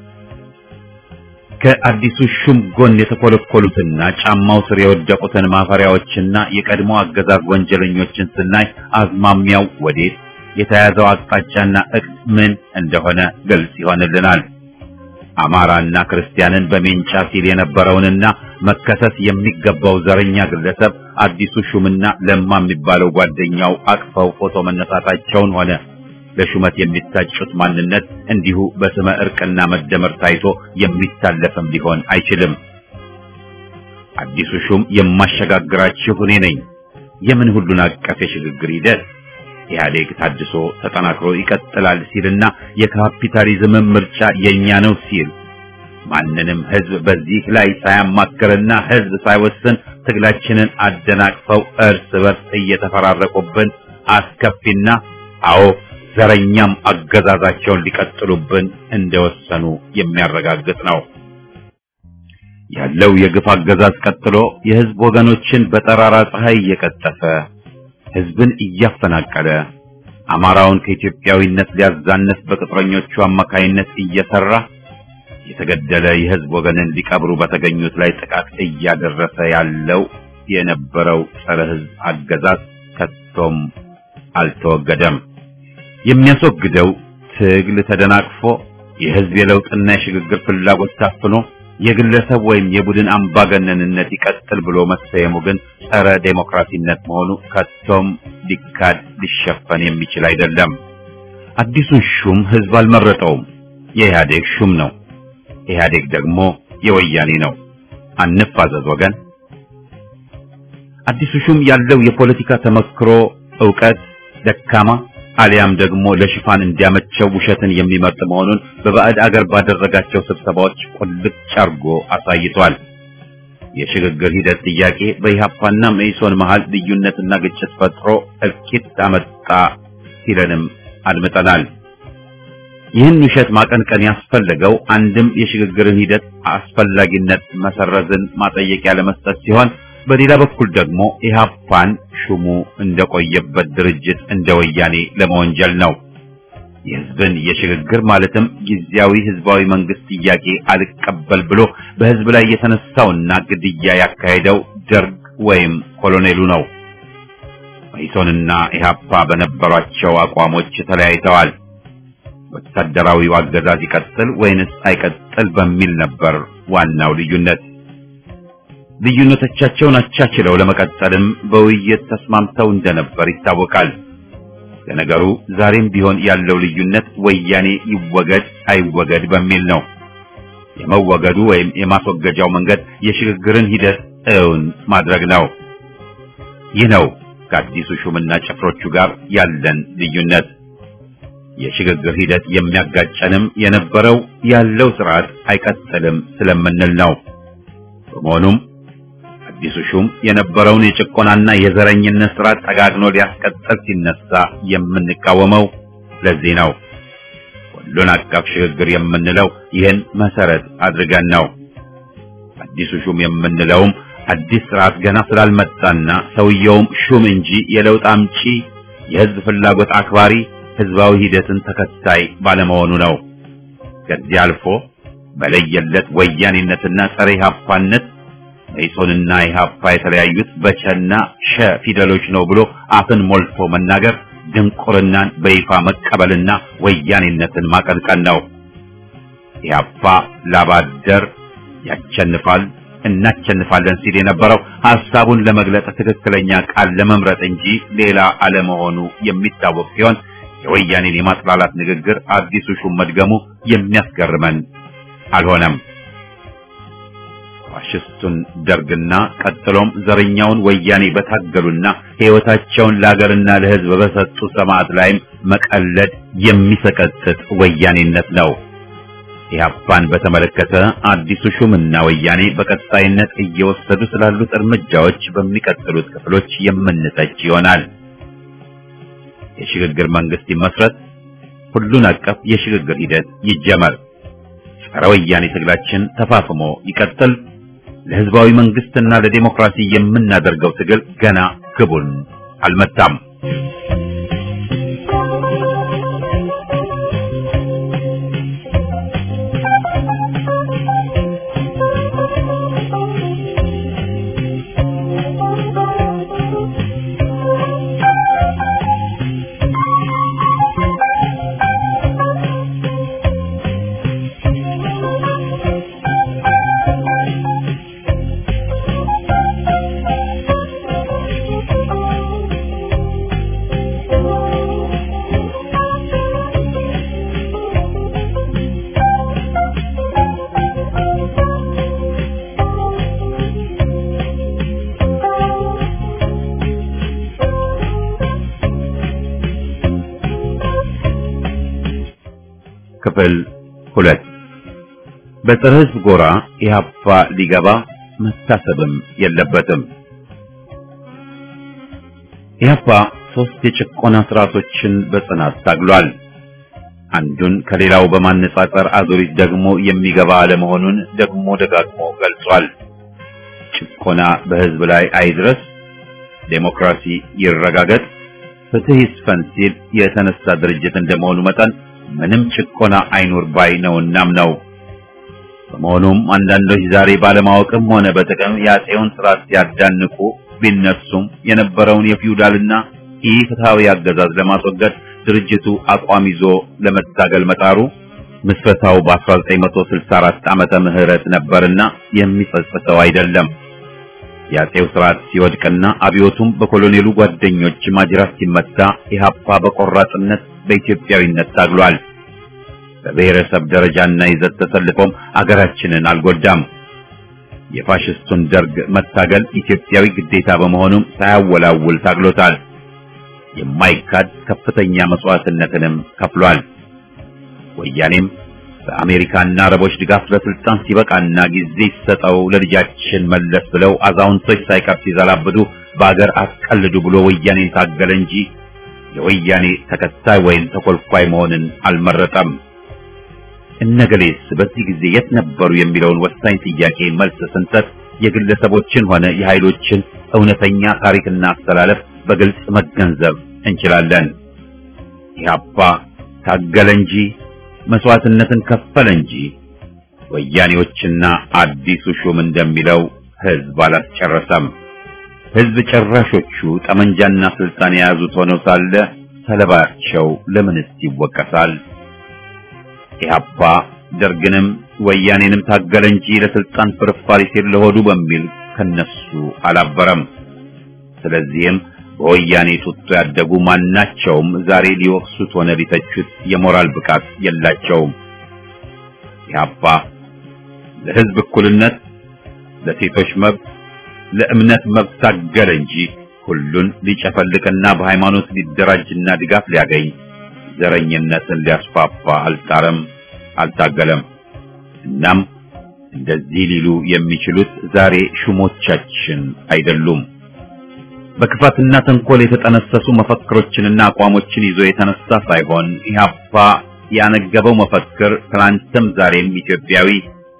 ከአዲሱ ሹም ጎን የተኮለኮሉትና ጫማው ስር የወደቁትን ማፈሪያዎችና የቀድሞ አገዛዝ ወንጀለኞችን ስናይ አዝማሚያው ወዴት የተያዘው አቅጣጫና እቅድ ምን እንደሆነ ግልጽ ይሆንልናል። አማራና ክርስቲያንን በሜንጫ ሲል የነበረውንና መከሰስ የሚገባው ዘረኛ ግለሰብ አዲሱ ሹምና ለማ የሚባለው ጓደኛው አቅፈው ፎቶ መነሳታቸውን ሆነ ለሹመት የሚታጩት ማንነት እንዲሁ በስመ እርቅና መደመር ታይቶ የሚታለፍም ሊሆን አይችልም። አዲሱ ሹም የማሸጋግራችሁ እኔ ነኝ። የምን ሁሉን አቀፍ የሽግግር ሂደት ኢህአዴግ ታድሶ ተጠናክሮ ይቀጥላል ሲልና የካፒታሊዝም ምርጫ የኛ ነው ሲል ማንንም ህዝብ በዚህ ላይ ሳያማክርና ህዝብ ሳይወስን ትግላችንን አደናቅፈው እርስ በርስ እየተፈራረቁብን አስከፊና አዎ ዘረኛም አገዛዛቸውን ሊቀጥሉብን እንደወሰኑ የሚያረጋግጥ ነው። ያለው የግፍ አገዛዝ ቀጥሎ የህዝብ ወገኖችን በጠራራ ፀሐይ እየቀጠፈ ህዝብን እያፈናቀለ አማራውን ከኢትዮጵያዊነት ሊያዛነፍ በቅጥረኞቹ አማካይነት እየሰራ የተገደለ የህዝብ ወገንን ሊቀብሩ በተገኙት ላይ ጥቃት እያደረሰ ያለው የነበረው ጸረ ህዝብ አገዛዝ ከቶም አልተወገደም። የሚያስወግደው ትግል ተደናቅፎ የህዝብ የለውጥና የሽግግር ፍላጎት ታፍኖ የግለሰብ ወይም የቡድን አምባገነንነት ይቀጥል ብሎ መሰየሙ ግን ጸረ ዴሞክራሲነት መሆኑ ከቶም ሊካድ ሊሸፈን የሚችል አይደለም። አዲሱን ሹም ህዝብ አልመረጠውም፣ የኢህአዴግ ሹም ነው። ኢህአዴግ ደግሞ የወያኔ ነው። አንፋዘዝ ወገን። አዲሱ ሹም ያለው የፖለቲካ ተመክሮ ዕውቀት ደካማ አሊያም ደግሞ ለሽፋን እንዲያመቸው ውሸትን የሚመርጥ መሆኑን በባዕድ አገር ባደረጋቸው ስብሰባዎች ቁልጭ አርጎ አሳይቷል። የሽግግር ሂደት ጥያቄ በኢህአፓና መኢሶን መሃል ልዩነትና ግጭት ፈጥሮ እልቂት አመጣ ሲለንም አድምጠናል። ይህን ውሸት ማቀንቀን ያስፈለገው አንድም የሽግግርን ሂደት አስፈላጊነት መሰረዝን ማጠየቂያ ለመስጠት ሲሆን በሌላ በኩል ደግሞ ኢህአፓን ሹሙ እንደቆየበት ድርጅት እንደ ወያኔ ለመወንጀል ነው። የህዝብን የሽግግር ማለትም ጊዜያዊ ህዝባዊ መንግስት ጥያቄ አልቀበል ብሎ በህዝብ ላይ የተነሳውና ግድያ ያካሄደው ደርግ ወይም ኮሎኔሉ ነው። መኢሶንና ኢህአፓ በነበሯቸው አቋሞች ተለያይተዋል። ወታደራዊው አገዛዝ ይቀጥል ወይንስ አይቀጥል በሚል ነበር ዋናው ልዩነት። ልዩነቶቻቸውን አቻችለው ለመቀጠልም በውይይት ተስማምተው እንደነበር ይታወቃል። ለነገሩ ዛሬም ቢሆን ያለው ልዩነት ወያኔ ይወገድ አይወገድ በሚል ነው። የመወገዱ ወይም የማስወገጃው መንገድ የሽግግርን ሂደት እውን ማድረግ ነው። ይህ ነው ከአዲሱ ሹምና ጭፍሮቹ ጋር ያለን ልዩነት። የሽግግር ሂደት የሚያጋጨንም የነበረው ያለው ስርዓት አይቀጥልም ስለምንል ነው። በመሆኑም አዲሱ ሹም የነበረውን የጭቆናና የዘረኝነት ስርዓት ጠጋግኖ ሊያስቀጥል ሲነሳ የምንቃወመው ለዚህ ነው። ሁሉን አቀፍ ሽግግር የምንለው ይህን መሰረት አድርገን ነው። አዲሱ ሹም የምንለውም አዲስ ስርዓት ገና ስላልመጣና ሰውየውም ሹም እንጂ የለውጥ አምጪ የህዝብ ፍላጎት አክባሪ ህዝባዊ ሂደትን ተከታይ ባለመሆኑ ነው። ከዚህ አልፎ በለየለት ወያኔነትና ጸረ ኢህአፓነት መኢሶንና ኢህአፓ የተለያዩት በቸና ሸ ፊደሎች ነው ብሎ አፍን ሞልቶ መናገር ድንቁርናን በይፋ መቀበልና ወያኔነትን ማቀንቀን ነው። ኢህአፓ ላባደር ያቸንፋል እናቸንፋለን ሲል የነበረው ሐሳቡን ለመግለጽ ትክክለኛ ቃል ለመምረጥ እንጂ ሌላ አለመሆኑ የሚታወቅ ሲሆን የወያኔን የማጥላላት ንግግር አዲሱ ሹም መድገሙ የሚያስገርመን አልሆነም። ፋሽስቱን ደርግና ቀጥሎም ዘረኛውን ወያኔ በታገሉና ሕይወታቸውን ለሀገርና ለሕዝብ በሰጡ ሰማዕት ላይም መቀለድ የሚሰቀጥጥ ወያኔነት ነው። ኢህአፓን በተመለከተ አዲሱ ሹምና ወያኔ በቀጣይነት እየወሰዱ ስላሉት እርምጃዎች በሚቀጥሉት ክፍሎች የምንተች ይሆናል። የሽግግር መንግስት ይመስረት፣ ሁሉን አቀፍ የሽግግር ሂደት ይጀመር፣ ጸረ ወያኔ ትግላችን ተፋፍሞ ይቀጥል። ለህዝባዊ መንግስትና ለዲሞክራሲ የምናደርገው ትግል ገና ግቡን አልመታም። ክፍል ሁለት በፀረ ህዝብ ጎራ ኢህአፓ ሊገባ መታሰብም የለበትም። ኢህአፓ ሶስት የጭቆና ስርዓቶችን በጽናት ታግሏል። አንዱን ከሌላው በማነጻጸር አዙሪት ደግሞ የሚገባ አለመሆኑን ደግሞ ደጋግሞ ገልጿል። ጭቆና በህዝብ ላይ አይድረስ፣ ዴሞክራሲ ይረጋገጥ፣ ፍትህ ይስፈን ሲል የተነሳ ድርጅት እንደመሆኑ መጠን ምንም ጭቆና አይኑር ባይ ነውናም ነው። በመሆኑም አንዳንዶች ዛሬ ባለማወቅም ሆነ በጥቅም የአፄውን ስርዓት ሲያዳንቁ ቢነሱም የነበረውን የፊውዳልና ኢፍትሐዊ አገዛዝ ለማስወገድ ድርጅቱ አቋም ይዞ ለመታገል መጣሩ ምስረታው በ1964 ዓመተ ምህረት ነበርና የሚጸጽተው አይደለም። የአፄው ስርዓት ሲወድቅና አብዮቱም በኮሎኔሉ ጓደኞች ማጅራት ሲመታ ኢህአፓ በቆራጥነት በኢትዮጵያዊነት ታግሏል። በብሔረሰብ ደረጃና ይዘት ተሰልፎም አገራችንን አልጎዳም። የፋሽስቱን ደርግ መታገል ኢትዮጵያዊ ግዴታ በመሆኑም ሳያወላውል ታግሎታል። የማይካድ ከፍተኛ መስዋዕትነትንም ከፍሏል። ወያኔም በአሜሪካና አረቦች ድጋፍ ለስልጣን ሲበቃና ጊዜ ሲሰጠው ለልጃችን መለስ ብለው አዛውንቶች ሳይቀር ሲዘላብዱ በአገር አትቀልዱ ብሎ ወያኔን ታገለ እንጂ የወያኔ ተከታይ ወይም ተኮልኳይ መሆንን አልመረጠም። እነገሌስ በዚህ ጊዜ የት ነበሩ የሚለውን ወሳኝ ጥያቄ መልስ ስንሰጥ የግለሰቦችን ሆነ የኃይሎችን እውነተኛ ታሪክና አስተላለፍ በግልጽ መገንዘብ እንችላለን። ኢህአፓ ታገለ እንጂ መስዋዕትነትን ከፈለ እንጂ ወያኔዎችና አዲሱ ሹም እንደሚለው ህዝብ አላስጨረሰም። ህዝብ ጨራሾቹ ጠመንጃና ስልጣን የያዙት ሆነው ሳለ ሰለባቸው ለምንስ ይወቀሳል? ኢህአፓ ደርግንም ወያኔንም ታገለ እንጂ ለስልጣን ፍርፋሪ ሲል ለሆዱ በሚል ከነሱ አላበረም። ስለዚህም በወያኔ ጡጦ ያደጉ ማናቸውም ዛሬ ሊወቅሱት ሆነ ሊተቹት የሞራል ብቃት የላቸውም። ኢህአፓ ለህዝብ እኩልነት፣ ለሴቶች መብት፣ ለእምነት መብት ታገለ እንጂ ሁሉን ሊጨፈልቅና በሃይማኖት ሊደራጅና ድጋፍ ሊያገኝ ዘረኝነትን ሊያስፋፋ አልጣረም፣ አልታገለም። እናም እንደዚህ ሊሉ የሚችሉት ዛሬ ሹሞቻችን አይደሉም። በክፋትና ተንኮል የተጠነሰሱ መፈክሮችንና አቋሞችን ይዞ የተነሳ ሳይሆን ኢህአፓ ያነገበው መፈክር ትናንትም ዛሬም ኢትዮጵያዊ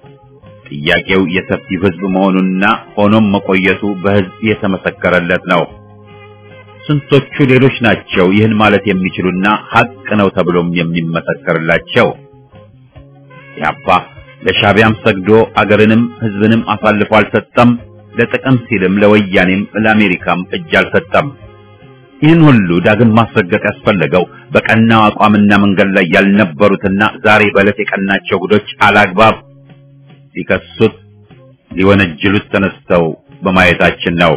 ጥያቄው የሰፊው ህዝብ መሆኑና ሆኖም መቆየቱ በህዝብ የተመሰከረለት ነው። ስንቶቹ ሌሎች ናቸው ይህን ማለት የሚችሉና ሀቅ ነው ተብሎም የሚመሰከርላቸው? ኢህአፓ ለሻቢያም ሰግዶ አገርንም ህዝብንም አሳልፎ አልሰጠም። ለጥቅም ሲልም ለወያኔም ለአሜሪካም እጅ አልሰጠም። ይህን ሁሉ ዳግም ማስረገጥ ያስፈለገው በቀናው አቋምና መንገድ ላይ ያልነበሩትና ዛሬ በዕለት የቀናቸው ጉዶች አላግባብ ሊከሱት ሊወነጅሉት ተነስተው በማየታችን ነው።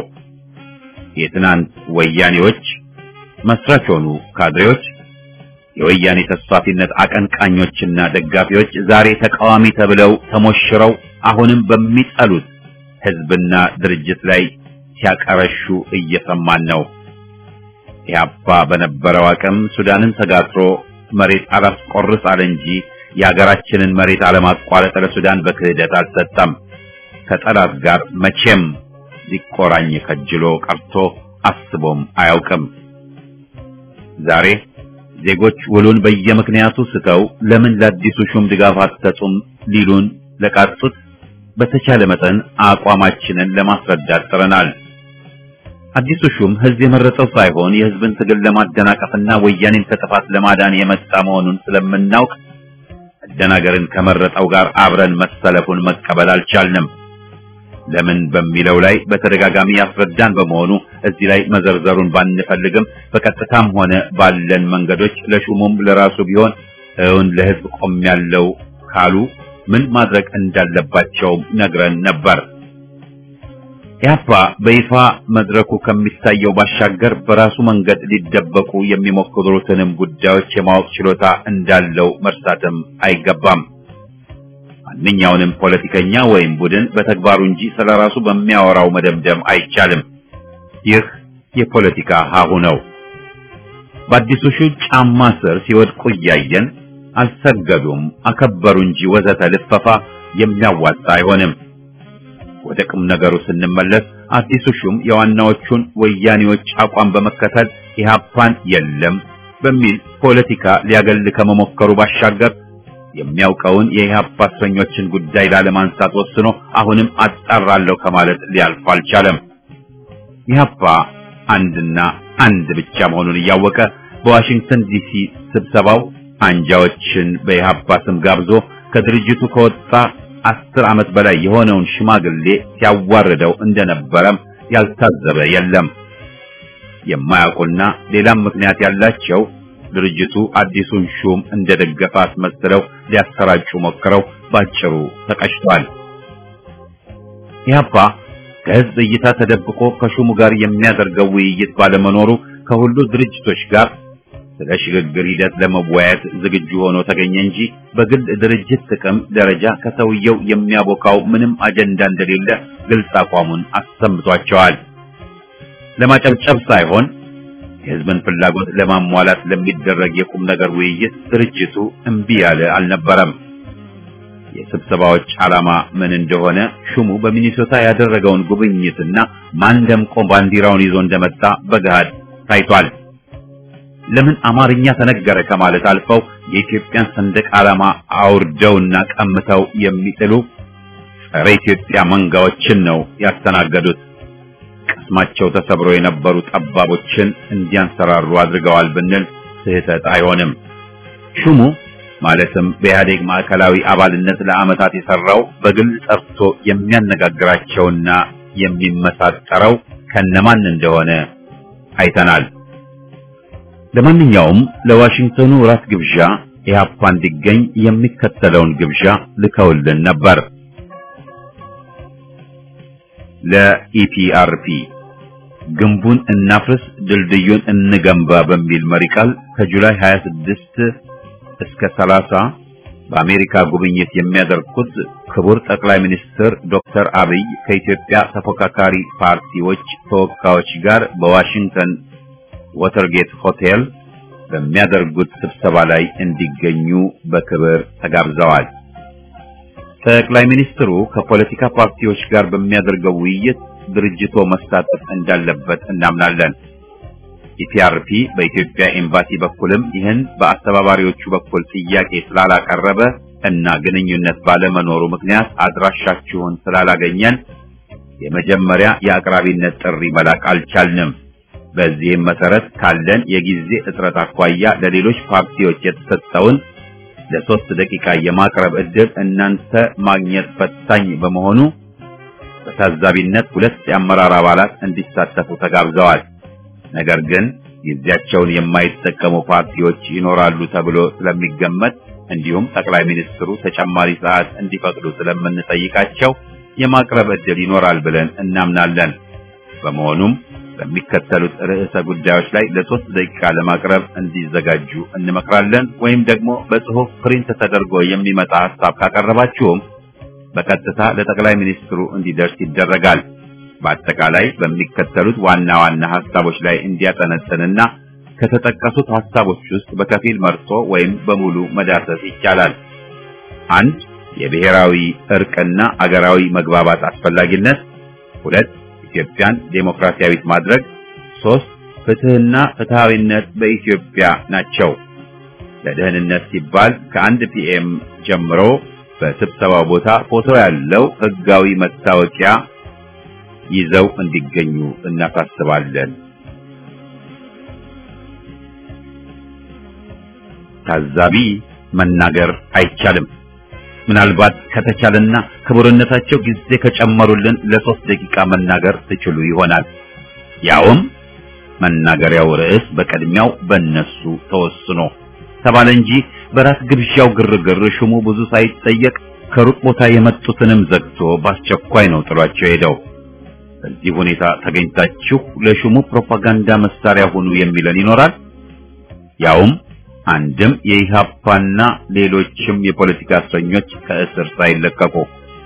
የትናንት ወያኔዎች መስራች ሆኑ ካድሬዎች፣ የወያኔ ተስፋፊነት አቀንቃኞችና ደጋፊዎች ዛሬ ተቃዋሚ ተብለው ተሞሽረው አሁንም በሚጠሉት ህዝብና ድርጅት ላይ ሲያቀረሹ እየሰማን ነው። ኢህአፓ በነበረው አቅም ሱዳንን ተጋትሮ መሬት አላስቆርስ አለ እንጂ የሀገራችንን መሬት አለማቋረጥ ለሱዳን በክህደት አልሰጠም። ከጠላት ጋር መቼም ሊቆራኝ ከጅሎ ቀርቶ አስቦም አያውቅም። ዛሬ ዜጎች ውሉን በየምክንያቱ ስተው ለምን ለአዲሱ ሹም ድጋፍ አትሰጡም ሊሉን ለቃጡት በተቻለ መጠን አቋማችንን ለማስረዳት ጥረናል። አዲሱ ሹም ህዝብ የመረጠው ሳይሆን የህዝብን ትግል ለማደናቀፍና ወያኔን ከጥፋት ለማዳን የመጣ መሆኑን ስለምናውቅ መደናገርን ከመረጠው ጋር አብረን መሰለፉን መቀበል አልቻልንም። ለምን በሚለው ላይ በተደጋጋሚ ያስረዳን በመሆኑ እዚህ ላይ መዘርዘሩን ባንፈልግም በቀጥታም ሆነ ባለን መንገዶች ለሹሙም ለራሱ ቢሆን እውን ለህዝብ ቆም ያለው ካሉ ምን ማድረግ እንዳለባቸው ነግረን ነበር። ኢህአፓ በይፋ መድረኩ ከሚታየው ባሻገር በራሱ መንገድ ሊደበቁ የሚሞክሩትንም ጉዳዮች የማወቅ ችሎታ እንዳለው መርሳትም አይገባም። ማንኛውንም ፖለቲከኛ ወይም ቡድን በተግባሩ እንጂ ስለራሱ በሚያወራው መደምደም አይቻልም። ይህ የፖለቲካ ሀሁ ነው። በአዲሱ ሹ ጫማ ስር ሲወድቁ እያየን አልሰገዱም፣ አከበሩ እንጂ ወዘተ ልፈፋ የሚያዋጣ አይሆንም። ወደ ቁም ነገሩ ስንመለስ አዲሱ ሹም የዋናዎቹን ወያኔዎች አቋም በመከተል ኢህአፓን የለም በሚል ፖለቲካ ሊያገል ከመሞከሩ ባሻገር የሚያውቀውን የኢህአፓ እስረኞችን ጉዳይ ላለማንሳት ወስኖ አሁንም አጣራለሁ ከማለት ሊያልፍ አልቻለም። ኢህአፓ አንድና አንድ ብቻ መሆኑን እያወቀ በዋሽንግተን ዲሲ ስብሰባው አንጃዎችን በኢህአፓ ስም ጋብዞ ከድርጅቱ ከወጣ አስር ዓመት በላይ የሆነውን ሽማግሌ ሲያዋርደው እንደነበረም ያልታዘበ የለም። የማያውቁና ሌላም ምክንያት ያላቸው ድርጅቱ አዲሱን ሹም እንደደገፈ አስመስለው ሊያሰራጩ ሞክረው ባጭሩ ተቀጭቷል። ኢህአፓ ከህዝብ እይታ ተደብቆ ከሹሙ ጋር የሚያደርገው ውይይት ባለመኖሩ ከሁሉ ድርጅቶች ጋር ስለ ሽግግር ሂደት ለመወያየት ዝግጁ ሆኖ ተገኘ እንጂ በግል ድርጅት ጥቅም ደረጃ ከሰውየው የሚያቦካው ምንም አጀንዳ እንደሌለ ግልጽ አቋሙን አሰምቷቸዋል። ለማጨብጨብ ሳይሆን የህዝብን ፍላጎት ለማሟላት ለሚደረግ የቁም ነገር ውይይት ድርጅቱ እምቢ ያለ አልነበረም። የስብሰባዎች ዓላማ ምን እንደሆነ ሹሙ በሚኒሶታ ያደረገውን ጉብኝትና ማን ደምቆ ባንዲራውን ይዞ እንደመጣ በገሃድ ታይቷል። ለምን አማርኛ ተነገረ ከማለት አልፈው የኢትዮጵያን ሰንደቅ ዓላማ አውርደውና ቀምተው የሚጥሉ ጸረ ኢትዮጵያ መንጋዎችን ነው ያስተናገዱት። ቅስማቸው ተሰብሮ የነበሩ ጠባቦችን እንዲያንሰራሩ አድርገዋል ብንል ስህተት አይሆንም። ሹሙ ማለትም በኢህአዴግ ማዕከላዊ አባልነት ለዓመታት የሰራው በግል ጠርቶ የሚያነጋግራቸውና የሚመሳጠረው ከነማን እንደሆነ አይተናል። ለማንኛውም ለዋሽንግተኑ ራት ግብዣ ኢህአፓ እንዲገኝ የሚከተለውን ግብዣ ልከውልን ነበር። ለኢፒአርፒ ግንቡን እናፍርስ ድልድዩን እንገንባ በሚል መሪ ቃል ከጁላይ 26 እስከ 30 በአሜሪካ ጉብኝት የሚያደርጉት ክቡር ጠቅላይ ሚኒስትር ዶክተር አብይ ከኢትዮጵያ ተፎካካሪ ፓርቲዎች ተወካዮች ጋር በዋሽንግተን ወተርጌት ሆቴል በሚያደርጉት ስብሰባ ላይ እንዲገኙ በክብር ተጋብዘዋል። ጠቅላይ ሚኒስትሩ ከፖለቲካ ፓርቲዎች ጋር በሚያደርገው ውይይት ድርጅቶ መሳተፍ እንዳለበት እናምናለን። ኢፒአርፒ በኢትዮጵያ ኤምባሲ በኩልም ይህን በአስተባባሪዎቹ በኩል ጥያቄ ስላላቀረበ እና ግንኙነት ባለመኖሩ ምክንያት አድራሻችሁን ስላላገኘን የመጀመሪያ የአቅራቢነት ጥሪ መላክ አልቻልንም። በዚህም መሰረት ካለን የጊዜ እጥረት አኳያ ለሌሎች ፓርቲዎች የተሰጠውን ለሶስት ደቂቃ የማቅረብ ዕድል እናንተ ማግኘት ፈታኝ በመሆኑ በታዛቢነት ሁለት የአመራር አባላት እንዲሳተፉ ተጋብዘዋል። ነገር ግን ጊዜያቸውን የማይጠቀሙ ፓርቲዎች ይኖራሉ ተብሎ ስለሚገመት እንዲሁም ጠቅላይ ሚኒስትሩ ተጨማሪ ሰዓት እንዲፈቅዱ ስለምንጠይቃቸው የማቅረብ ዕድል ይኖራል ብለን እናምናለን። በመሆኑም በሚከተሉት ርዕሰ ጉዳዮች ላይ ለሶስት ደቂቃ ለማቅረብ እንዲዘጋጁ እንመክራለን። ወይም ደግሞ በጽሑፍ ፕሪንት ተደርጎ የሚመጣ ሐሳብ ካቀረባችሁም በቀጥታ ለጠቅላይ ሚኒስትሩ እንዲደርስ ይደረጋል። በአጠቃላይ በሚከተሉት ዋና ዋና ሐሳቦች ላይ እንዲያጠነጥንና ከተጠቀሱት ሐሳቦች ውስጥ በከፊል መርጦ ወይም በሙሉ መዳሰስ ይቻላል። አንድ የብሔራዊ እርቅና አገራዊ መግባባት አስፈላጊነት፣ ሁለት ኢትዮጵያን ዴሞክራሲያዊት ማድረግ፣ ሶስት ፍትህና ፍትሃዊነት በኢትዮጵያ ናቸው። ለደህንነት ሲባል ከአንድ ፒኤም ጀምሮ በስብሰባው ቦታ ፎቶ ያለው ህጋዊ መታወቂያ ይዘው እንዲገኙ እናሳስባለን። ታዛቢ መናገር አይቻልም። ምናልባት ከተቻለና ክቡርነታቸው ጊዜ ከጨመሩልን ለሶስት ደቂቃ መናገር ትችሉ ይሆናል። ያውም መናገሪያው ርዕስ በቅድሚያው በእነሱ ተወስኖ ተባለ እንጂ በራስ ግብዣው ግርግር ሹሙ ብዙ ሳይጠየቅ ከሩቅ ቦታ የመጡትንም ዘግቶ በአስቸኳይ ነው ጥሏቸው ሄደው። በዚህ ሁኔታ ተገኝታችሁ ለሹሙ ፕሮፓጋንዳ መሳሪያ ሁኑ የሚለን ይኖራል። ያውም አንድም የኢሃፓና ሌሎችም የፖለቲካ እስረኞች ከእስር ሳይለቀቁ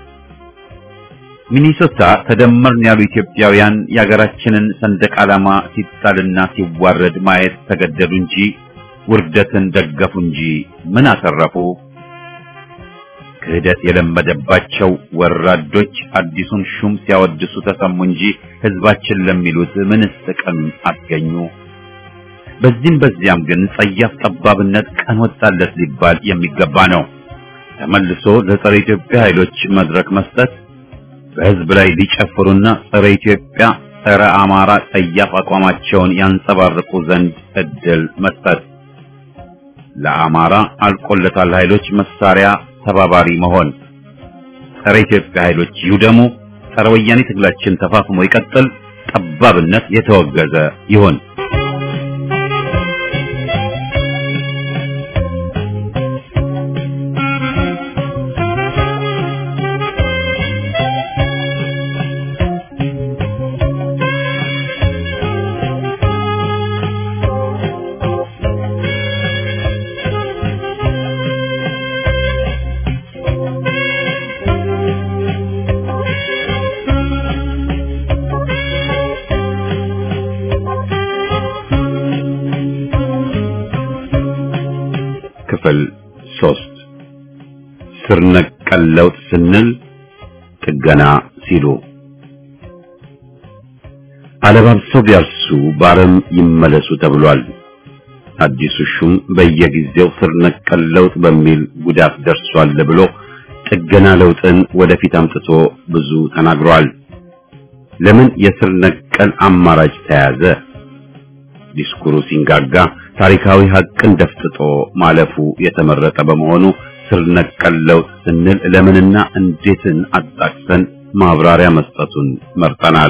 ሚኒሶታ ተደመርን ያሉ ኢትዮጵያውያን የሀገራችንን ሰንደቅ ዓላማ ሲጣልና ሲዋረድ ማየት ተገደዱ እንጂ ውርደትን ደገፉ እንጂ ምን አተረፉ? ክህደት የለመደባቸው ወራዶች አዲሱን ሹም ሲያወድሱ ተሰሙ እንጂ ህዝባችን ለሚሉት ምንስ ጥቅም አስገኙ? በዚህም በዚያም ግን ጸያፍ ጠባብነት ቀን ወጣለት ሊባል የሚገባ ነው። ተመልሶ ለጸረ ኢትዮጵያ ኃይሎች መድረክ መስጠት፣ በህዝብ ላይ ሊጨፍሩና ጸረ ኢትዮጵያ፣ ጸረ አማራ ጸያፍ አቋማቸውን ያንጸባርቁ ዘንድ እድል መስጠት፣ ለአማራ አልቆለታል ኃይሎች መሳሪያ ተባባሪ መሆን፣ ጸረ ኢትዮጵያ ኃይሎች ይውደሙ፣ ጸረ ወያኔ ትግላችን ተፋፍሞ ይቀጥል፣ ጠባብነት የተወገዘ ይሁን። ሶስት ስር ነቀል ለውጥ ስንል ጥገና ሲሉ አለባብሰው ቢያርሱ በአረም ይመለሱ ተብሏል። አዲሱ ሹም በየጊዜው ስር ነቀል ለውጥ በሚል ጉዳት ደርሷል ብሎ ጥገና ለውጥን ወደፊት አምጥቶ ብዙ ተናግሯል። ለምን የስር ነቀል አማራጭ ተያዘ? ዲስኩሩ ሲንጋጋ ታሪካዊ ሀቅን ደፍጥጦ ማለፉ የተመረጠ በመሆኑ ስር ነቀል ለውጥ ስንል ለምንና እንዴትን አጣቅሰን ማብራሪያ መስጠቱን መርጠናል።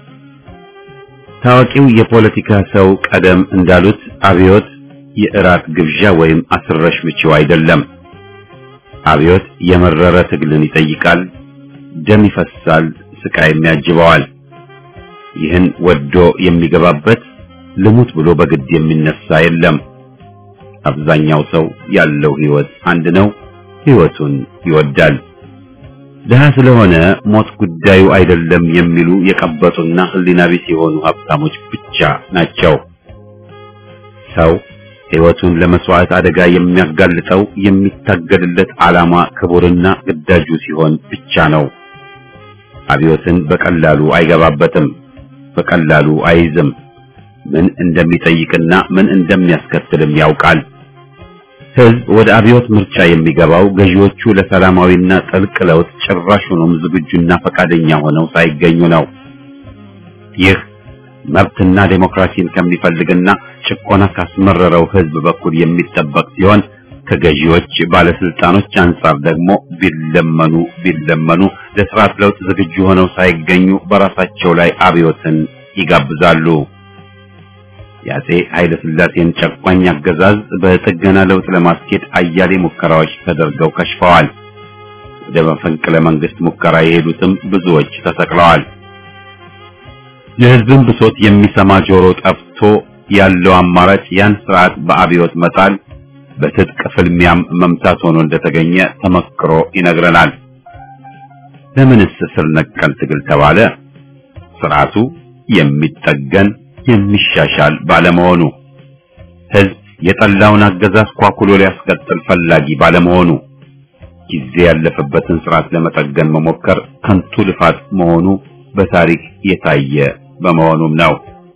ታዋቂው የፖለቲካ ሰው ቀደም እንዳሉት አብዮት የእራት ግብዣ ወይም አስረሽ ምቺው አይደለም። አብዮት የመረረ ትግልን ይጠይቃል፣ ደም ይፈሳል፣ ስቃይም ያጅበዋል። ይህን ወዶ የሚገባበት ልሙት ብሎ በግድ የሚነሳ የለም። አብዛኛው ሰው ያለው ህይወት አንድ ነው፣ ህይወቱን ይወዳል። ድሃ ስለሆነ ሞት ጉዳዩ አይደለም የሚሉ የቀበጡና ህሊና ቢስ የሆኑ ሀብታሞች ብቻ ናቸው። ሰው ህይወቱን ለመስዋዕት አደጋ የሚያጋልጠው የሚታገልለት ዓላማ ክቡርና ግዳጁ ሲሆን ብቻ ነው። አብዮትን በቀላሉ አይገባበትም፣ በቀላሉ አይይዝም። ምን እንደሚጠይቅና ምን እንደሚያስከትልም ያውቃል። ህዝብ ወደ አብዮት ምርጫ የሚገባው ገዢዎቹ ለሰላማዊና ጥልቅ ለውጥ ጭራሹንም ዝግጁና ፈቃደኛ ሆነው ሳይገኙ ነው። ይህ መብትና ዴሞክራሲን ከሚፈልግና ጭቆና ካስመረረው ህዝብ በኩል የሚጠበቅ ሲሆን ከገዢዎች ባለስልጣኖች አንጻር ደግሞ ቢለመኑ ቢለመኑ ለስርዓት ለውጥ ዝግጁ ሆነው ሳይገኙ በራሳቸው ላይ አብዮትን ይጋብዛሉ። የአፄ ኃይለ ሥላሴን ጨቋኝ አገዛዝ በጥገና ለውጥ ለማስኬድ አያሌ ሙከራዎች ተደርገው ከሽፈዋል። ወደ መፈንቅለ መንግስት ሙከራ የሄዱትም ብዙዎች ተሰቅለዋል። የህዝብን ብሶት የሚሰማ ጆሮ ጠፍቶ ያለው አማራጭ ያን ስርዓት በአብዮት መጣል፣ በትጥቅ ፍልሚያም መምታት ሆኖ እንደተገኘ ተመክሮ ይነግረናል። ለምንስ ስር ነቀል ትግል ተባለ? ስርዓቱ የሚጠገን የሚሻሻል ባለመሆኑ ህዝብ የጠላውን አገዛዝ ኳኩሎ ሊያስቀጥል ፈላጊ ባለመሆኑ ጊዜ ያለፈበትን ስርዓት ለመጠገን መሞከር ከንቱ ልፋት መሆኑ በታሪክ የታየ በመሆኑም ነው።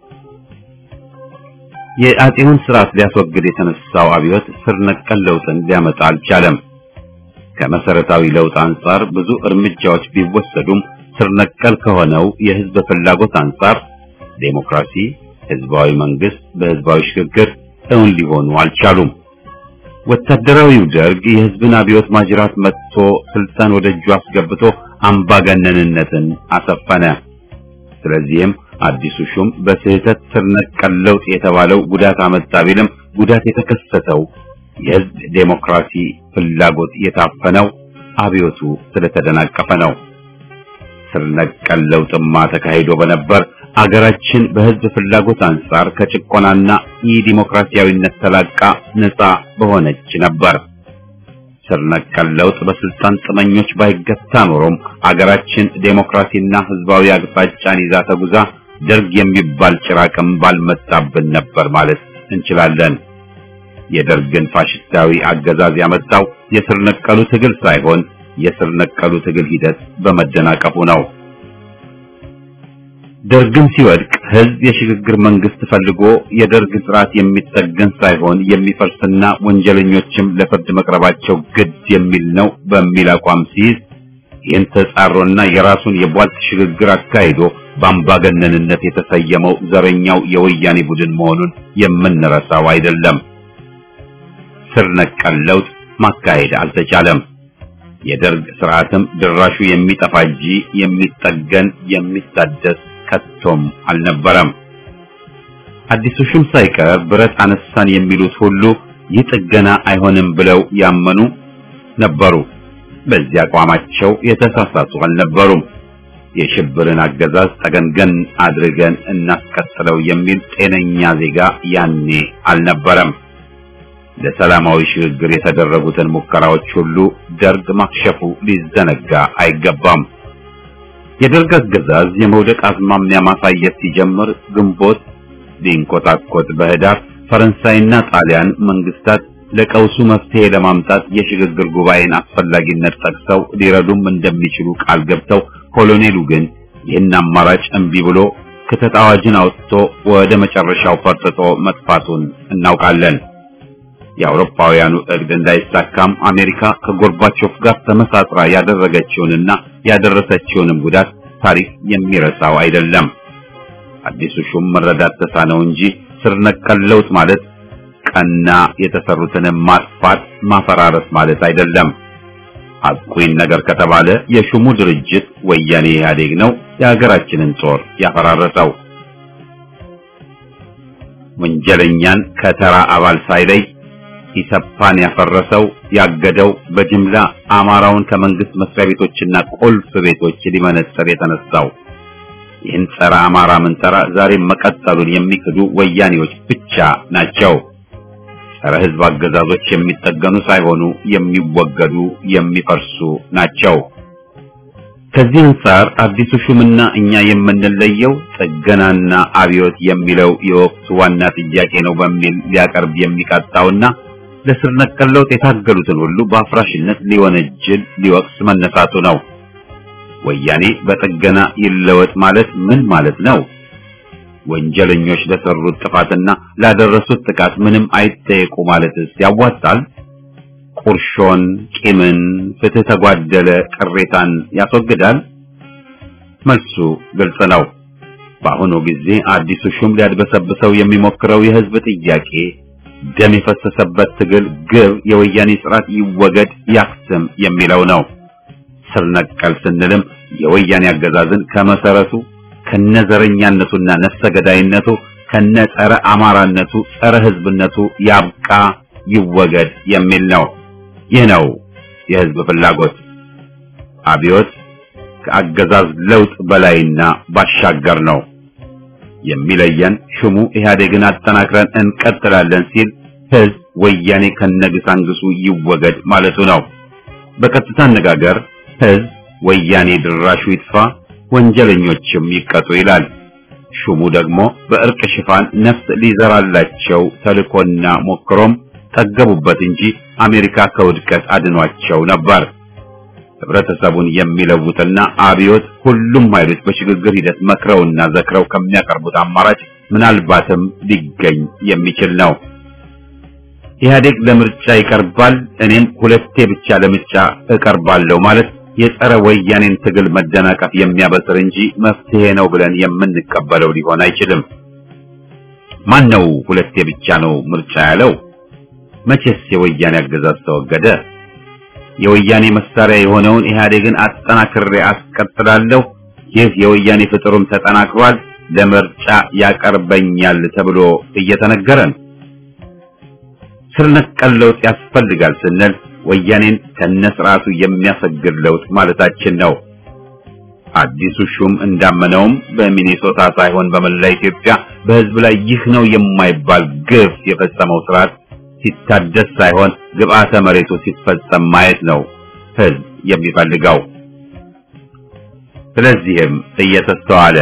የአፄውን ስርዓት ሊያስወግድ የተነሳው አብዮት ስር ነቀል ለውጥን ሊያመጣ አልቻለም። ከመሰረታዊ ለውጥ አንጻር ብዙ እርምጃዎች ቢወሰዱም ስር ነቀል ከሆነው የህዝብ ፍላጎት አንጻር ዴሞክራሲ፣ ህዝባዊ መንግስት በህዝባዊ ሽግግር እውን ሊሆኑ አልቻሉም። ወታደራዊው ደርግ የህዝብን አብዮት ማጅራት መጥቶ ስልጣን ወደ እጁ አስገብቶ አምባገነንነትን አሰፈነ። ስለዚህም አዲሱ ሹም በስህተት ስር ነቀል ለውጥ የተባለው ጉዳት አመጣ ቢልም ጉዳት የተከሰተው የህዝብ ዴሞክራሲ ፍላጎት የታፈነው አብዮቱ ስለተደናቀፈ ነው። ስር ነቀል ለውጥማ ተካሂዶ በነበር አገራችን በህዝብ ፍላጎት አንጻር ከጭቆናና የዲሞክራሲያዊነት ተላቃ ነፃ በሆነች ነበር። ስር ነቀል ለውጥ በስልጣን ጥመኞች ባይገታ ኖሮም አገራችን ዴሞክራሲና ህዝባዊ አቅጣጫን ይዛ ተጉዛ ደርግ የሚባል ጭራቅም ባልመጣብን ነበር ማለት እንችላለን። የደርግን ፋሽስታዊ አገዛዝ ያመጣው የስር ነቀሉ ትግል ሳይሆን የስር ነቀሉ ትግል ሂደት በመደናቀፉ ነው። ደርግም ሲወድቅ ህዝብ የሽግግር መንግስት ፈልጎ የደርግ ስርዓት የሚጠገን ሳይሆን የሚፈርስና ወንጀለኞችም ለፍርድ መቅረባቸው ግድ የሚል ነው በሚል አቋም ሲይዝ ይህን ተጻሮና የራሱን የቧልት ሽግግር አካሂዶ በአምባገነንነት የተሰየመው ዘረኛው የወያኔ ቡድን መሆኑን የምንረሳው አይደለም። ስር ነቀል ለውጥ ማካሄድ አልተቻለም። የደርግ ስርዓትም ድራሹ የሚጠፋ እንጂ የሚጠገን የሚታደስ ከቶም አልነበረም። አዲሱ ሹም ሳይቀር ብረት አነሳን የሚሉት ሁሉ ይህ ጥገና አይሆንም ብለው ያመኑ ነበሩ። በዚህ አቋማቸው የተሳሳቱ አልነበሩም። የሽብርን አገዛዝ ጠገንገን አድርገን እናስቀጥለው የሚል ጤነኛ ዜጋ ያኔ አልነበረም። ለሰላማዊ ሽግግር የተደረጉትን ሙከራዎች ሁሉ ደርግ ማክሸፉ ሊዘነጋ አይገባም። የደርግ አገዛዝ የመውደቅ አዝማሚያ ማሳየት ሲጀምር ግንቦት ሊንኮታኮት በህዳር ፈረንሳይና ጣሊያን መንግስታት ለቀውሱ መፍትሄ ለማምጣት የሽግግር ጉባኤን አስፈላጊነት ጠቅሰው ሊረዱም እንደሚችሉ ቃል ገብተው ኮሎኔሉ ግን ይህን አማራጭ እምቢ ብሎ ክተት አዋጅን አውጥቶ ወደ መጨረሻው ፈርጥጦ መጥፋቱን እናውቃለን። የአውሮፓውያኑ እቅድ እንዳይሳካም አሜሪካ ከጎርባቾፍ ጋር ተመሳጥራ ያደረገችውንና ያደረሰችውንም ጉዳት ታሪክ የሚረሳው አይደለም። አዲሱ ሹም መረዳት ተሳነው እንጂ ስር ነቀል ለውጥ ማለት ቀና የተሰሩትን ማጥፋት ማፈራረስ ማለት አይደለም። አቁኝ ነገር ከተባለ የሹሙ ድርጅት ወያኔ ኢህአዴግ ነው የሀገራችንን ጦር ያፈራረሰው። ወንጀለኛን ከተራ አባል ሳይለይ ኢሰፓን ያፈረሰው ያገደው በጅምላ አማራውን ከመንግስት መስሪያ ቤቶችና ቁልፍ ቤቶች ሊመነጠር የተነሳው ይህን ጸረ አማራ ምንጠራ ዛሬም መቀጠሉን የሚክዱ ወያኔዎች ብቻ ናቸው። ጸረ ህዝብ አገዛዞች የሚጠገኑ ሳይሆኑ የሚወገዱ የሚፈርሱ ናቸው። ከዚህ አንጻር አዲሱ ሹምና እኛ የምንለየው ጥገናና አብዮት የሚለው የወቅቱ ዋና ጥያቄ ነው በሚል ሊያቀርብ የሚቃጣውና ለስር ነቀል ለውጥ የታገሉትን ሁሉ በአፍራሽነት ሊወነጅል ሊወቅስ መነሳቱ ነው። ወያኔ በጥገና ይለወጥ ማለት ምን ማለት ነው? ወንጀለኞች ለሰሩት ጥፋትና ላደረሱት ጥቃት ምንም አይጠየቁ ማለትስ ያዋጣል? ቁርሾን፣ ቂምን፣ ፍትህ ተጓደለ ቅሬታን ያስወግዳል? መልሱ ግልጽ ነው። በአሁኑ ጊዜ አዲሱ ሹም ሊያድበሰብሰው የሚሞክረው የህዝብ ጥያቄ ደም የፈሰሰበት ትግል ግብ የወያኔ ስርዓት ይወገድ ያክስም የሚለው ነው። ስር ነቀል ስንልም የወያኔ አገዛዝን ከመሰረቱ ከነዘረኛነቱና ነፍሰ ገዳይነቱ ከነ ጸረ አማራነቱ ጸረ ህዝብነቱ ያብቃ ይወገድ የሚል ነው። ይህ ነው የህዝብ ፍላጎት። አብዮት ከአገዛዝ ለውጥ በላይና ባሻገር ነው። የሚለየን ሹሙ ኢህአዴግን አጠናክረን እንቀጥላለን ሲል ህዝብ ወያኔ ከነግሳንግሱ ይወገድ ማለቱ ነው። በቀጥታ አነጋገር ህዝብ ወያኔ ድራሹ ይጥፋ፣ ወንጀለኞችም ይቀጡ ይላል። ሹሙ ደግሞ በእርቅ ሽፋን ነፍስ ሊዘራላቸው ተልኮና ሞክሮም ጠገቡበት እንጂ አሜሪካ ከውድቀት አድኗቸው ነበር። ህብረተሰቡን የሚለውጥና አብዮት ሁሉም ኃይሎች በሽግግር ሂደት መክረውና ዘክረው ከሚያቀርቡት አማራጭ ምናልባትም ሊገኝ የሚችል ነው። ኢህአዴግ ለምርጫ ይቀርባል፣ እኔም ሁለቴ ብቻ ለምርጫ እቀርባለሁ ማለት የጸረ ወያኔን ትግል መደናቀፍ የሚያበስር እንጂ መፍትሄ ነው ብለን የምንቀበለው ሊሆን አይችልም። ማን ነው ሁለቴ ብቻ ነው ምርጫ ያለው? መቼስ የወያኔ አገዛዝ ተወገደ? የወያኔ መሳሪያ የሆነውን ኢህአዴግን አጠናክሬ አስቀጥላለሁ፣ ይህ የወያኔ ፍጥሩም ተጠናክሯል፣ ለምርጫ ያቀርበኛል ተብሎ እየተነገረን ስር ነቀል ለውጥ ያስፈልጋል ስንል ወያኔን ከነስርዓቱ የሚያሰግድ ለውጥ ማለታችን ነው። አዲሱ ሹም እንዳመነውም በሚኔሶታ ሳይሆን በመላ ኢትዮጵያ በህዝብ ላይ ይህ ነው የማይባል ግፍ የፈጸመው ስርዓት ሲታደስ ሳይሆን ግብአተ መሬቱ ሲፈጸም ማየት ነው ህዝብ የሚፈልገው። ስለዚህም እየተስተዋለ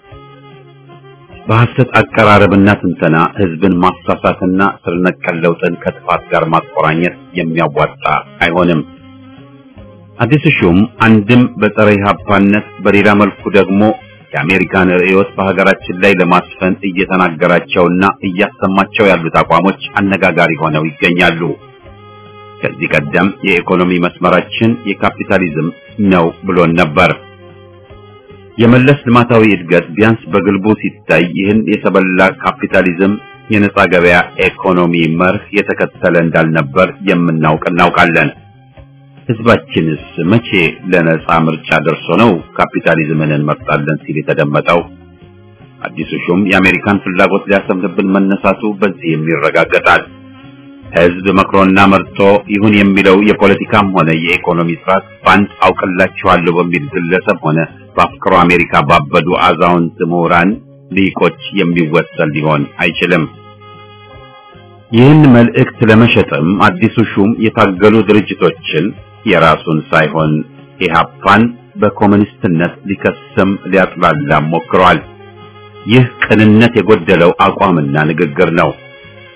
በሐሰት አቀራረብና ትንተና ህዝብን ማሳሳትና ስር ነቀል ለውጥን ከጥፋት ጋር ማቆራኘት የሚያዋጣ አይሆንም። አዲሱ ሹም አንድም በጸረ ኢህአፓነት በሌላ መልኩ ደግሞ የአሜሪካን ርዕዮት በሀገራችን ላይ ለማስፈን እየተናገራቸውና እያሰማቸው ያሉት አቋሞች አነጋጋሪ ሆነው ይገኛሉ። ከዚህ ቀደም የኢኮኖሚ መስመራችን የካፒታሊዝም ነው ብሎን ነበር። የመለስ ልማታዊ እድገት ቢያንስ በግልቡ ሲታይ ይህን የተበላ ካፒታሊዝም የነጻ ገበያ ኢኮኖሚ መርህ የተከተለ እንዳልነበር የምናውቅ እናውቃለን። ህዝባችንስ መቼ ለነጻ ምርጫ ደርሶ ነው ካፒታሊዝምን እንመርጣለን ሲል የተደመጠው? አዲሱ ሹም የአሜሪካን ፍላጎት ሊያሰምንብን መነሳቱ በዚህም ይረጋገጣል። ህዝብ መክሮና መርጦ ይሁን የሚለው የፖለቲካም ሆነ የኢኮኖሚ ስርዓት በአንድ አውቅላችኋለሁ በሚል ግለሰብ ሆነ በአፍቅሮ አሜሪካ ባበዱ አዛውንት ምሁራን ሊቆች የሚወሰን ሊሆን አይችልም። ይህን መልእክት ለመሸጥም አዲሱ ሹም የታገሉ ድርጅቶችን የራሱን ሳይሆን ኢህአፓን በኮሙኒስትነት ሊከስም ሊያጥላላም ሞክሯል። ይህ ቅንነት የጎደለው አቋምና ንግግር ነው።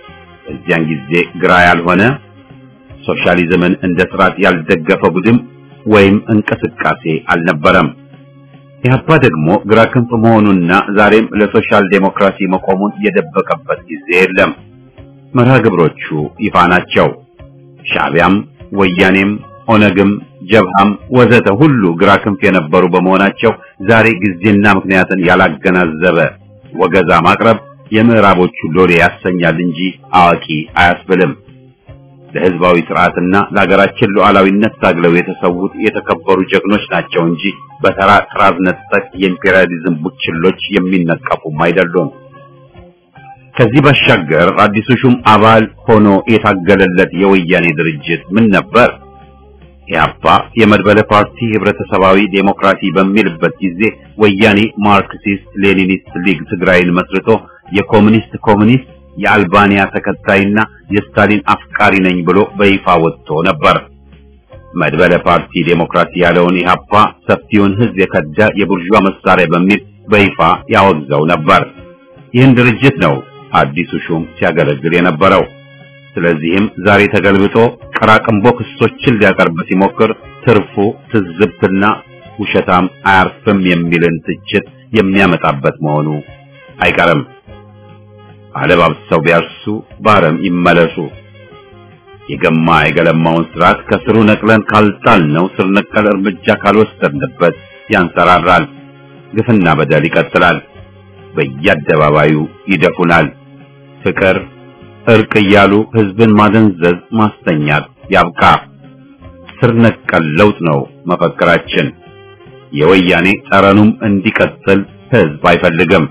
በዚያን ጊዜ ግራ ያልሆነ ሶሻሊዝምን እንደ ስርዓት ያልደገፈ ቡድን ወይም እንቅስቃሴ አልነበረም። ኢህአፓ ደግሞ ግራ ክንፍ መሆኑና ዛሬም ለሶሻል ዴሞክራሲ መቆሙን የደበቀበት ጊዜ የለም። መርሃ ግብሮቹ ይፋ ናቸው። ሻዕቢያም፣ ወያኔም፣ ኦነግም፣ ጀብሃም ወዘተ ሁሉ ግራ ክንፍ የነበሩ በመሆናቸው ዛሬ ጊዜና ምክንያትን ያላገናዘበ ወገዛ ማቅረብ የምዕራቦቹ ሎሌ ያሰኛል እንጂ አዋቂ አያስብልም። ለህዝባዊ ስርዓትና ለሀገራችን ሉዓላዊነት ታግለው የተሰዉት የተከበሩ ጀግኖች ናቸው እንጂ በተራ ጥራዝ ነጠቅ የኢምፔሪያሊዝም ቡችሎች የሚነቀፉም አይደሉም። ከዚህ ባሻገር አዲሱ ሹም አባል ሆኖ የታገለለት የወያኔ ድርጅት ምን ነበር? ኢህአፓ የመድበለ ፓርቲ ህብረተሰባዊ ዴሞክራሲ በሚልበት ጊዜ ወያኔ ማርክሲስት ሌኒኒስት ሊግ ትግራይን መስርቶ የኮሙኒስት ኮሙኒስት የአልባኒያ ተከታይና የስታሊን አፍቃሪ ነኝ ብሎ በይፋ ወጥቶ ነበር። መድበለ ፓርቲ ዴሞክራሲ ያለውን ኢህአፓ ሰፊውን ህዝብ የከዳ የቡርዣ መሳሪያ በሚል በይፋ ያወግዘው ነበር። ይህን ድርጅት ነው አዲሱ ሹም ሲያገለግል የነበረው። ስለዚህም ዛሬ ተገልብጦ ቀራቅንቦ ክሶችን ሊያቀርብ ሲሞክር ትርፉ ትዝብትና ውሸታም አያርፍም የሚልን ትችት የሚያመጣበት መሆኑ አይቀርም። አለባብሰው ቢያርሱ በአረም ይመለሱ። የገማ የገለማውን ስርዓት ከስሩ ነቅለን ካልጣልነው ስር ነቀል እርምጃ ካልወሰድንበት ያንሰራራል። ግፍና በደል ይቀጥላል። በየአደባባዩ ይደፉናል። ፍቅር፣ እርቅ እያሉ ህዝብን ማደንዘዝ፣ ማስተኛት ያብቃ። ስር ነቀል ለውጥ ነው መፈክራችን። የወያኔ ጠረኑም እንዲቀጥል ህዝብ አይፈልግም።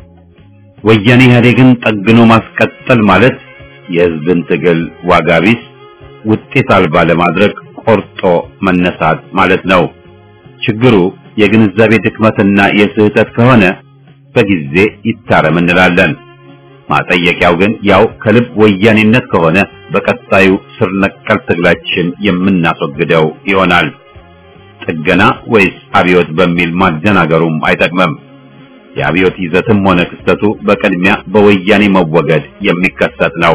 ወያኔ ኢህአዴግን ጠግኖ ማስቀጠል ማለት የህዝብን ትግል ዋጋ ቢስ ውጤት አልባ ለማድረግ ቆርጦ መነሳት ማለት ነው። ችግሩ የግንዛቤ ድክመትና የስህተት ከሆነ በጊዜ ይታረም እንላለን። ማጠየቂያው ግን ያው ከልብ ወያኔነት ከሆነ በቀጣዩ ስር ነቀል ትግላችን የምናስወግደው ይሆናል። ጥገና ወይስ አብዮት በሚል ማደናገሩም አይጠቅምም። የአብዮት ይዘትም ሆነ ክስተቱ በቅድሚያ በወያኔ መወገድ የሚከሰት ነው።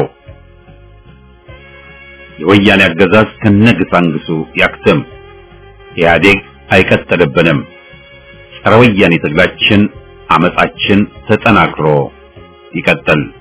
የወያኔ አገዛዝ ከነግሳንግሱ ያክትም። ኢህአዴግ አይቀጥልብንም። ጸረ ወያኔ ትግላችን፣ አመጻችን ተጠናክሮ ይቀጥል።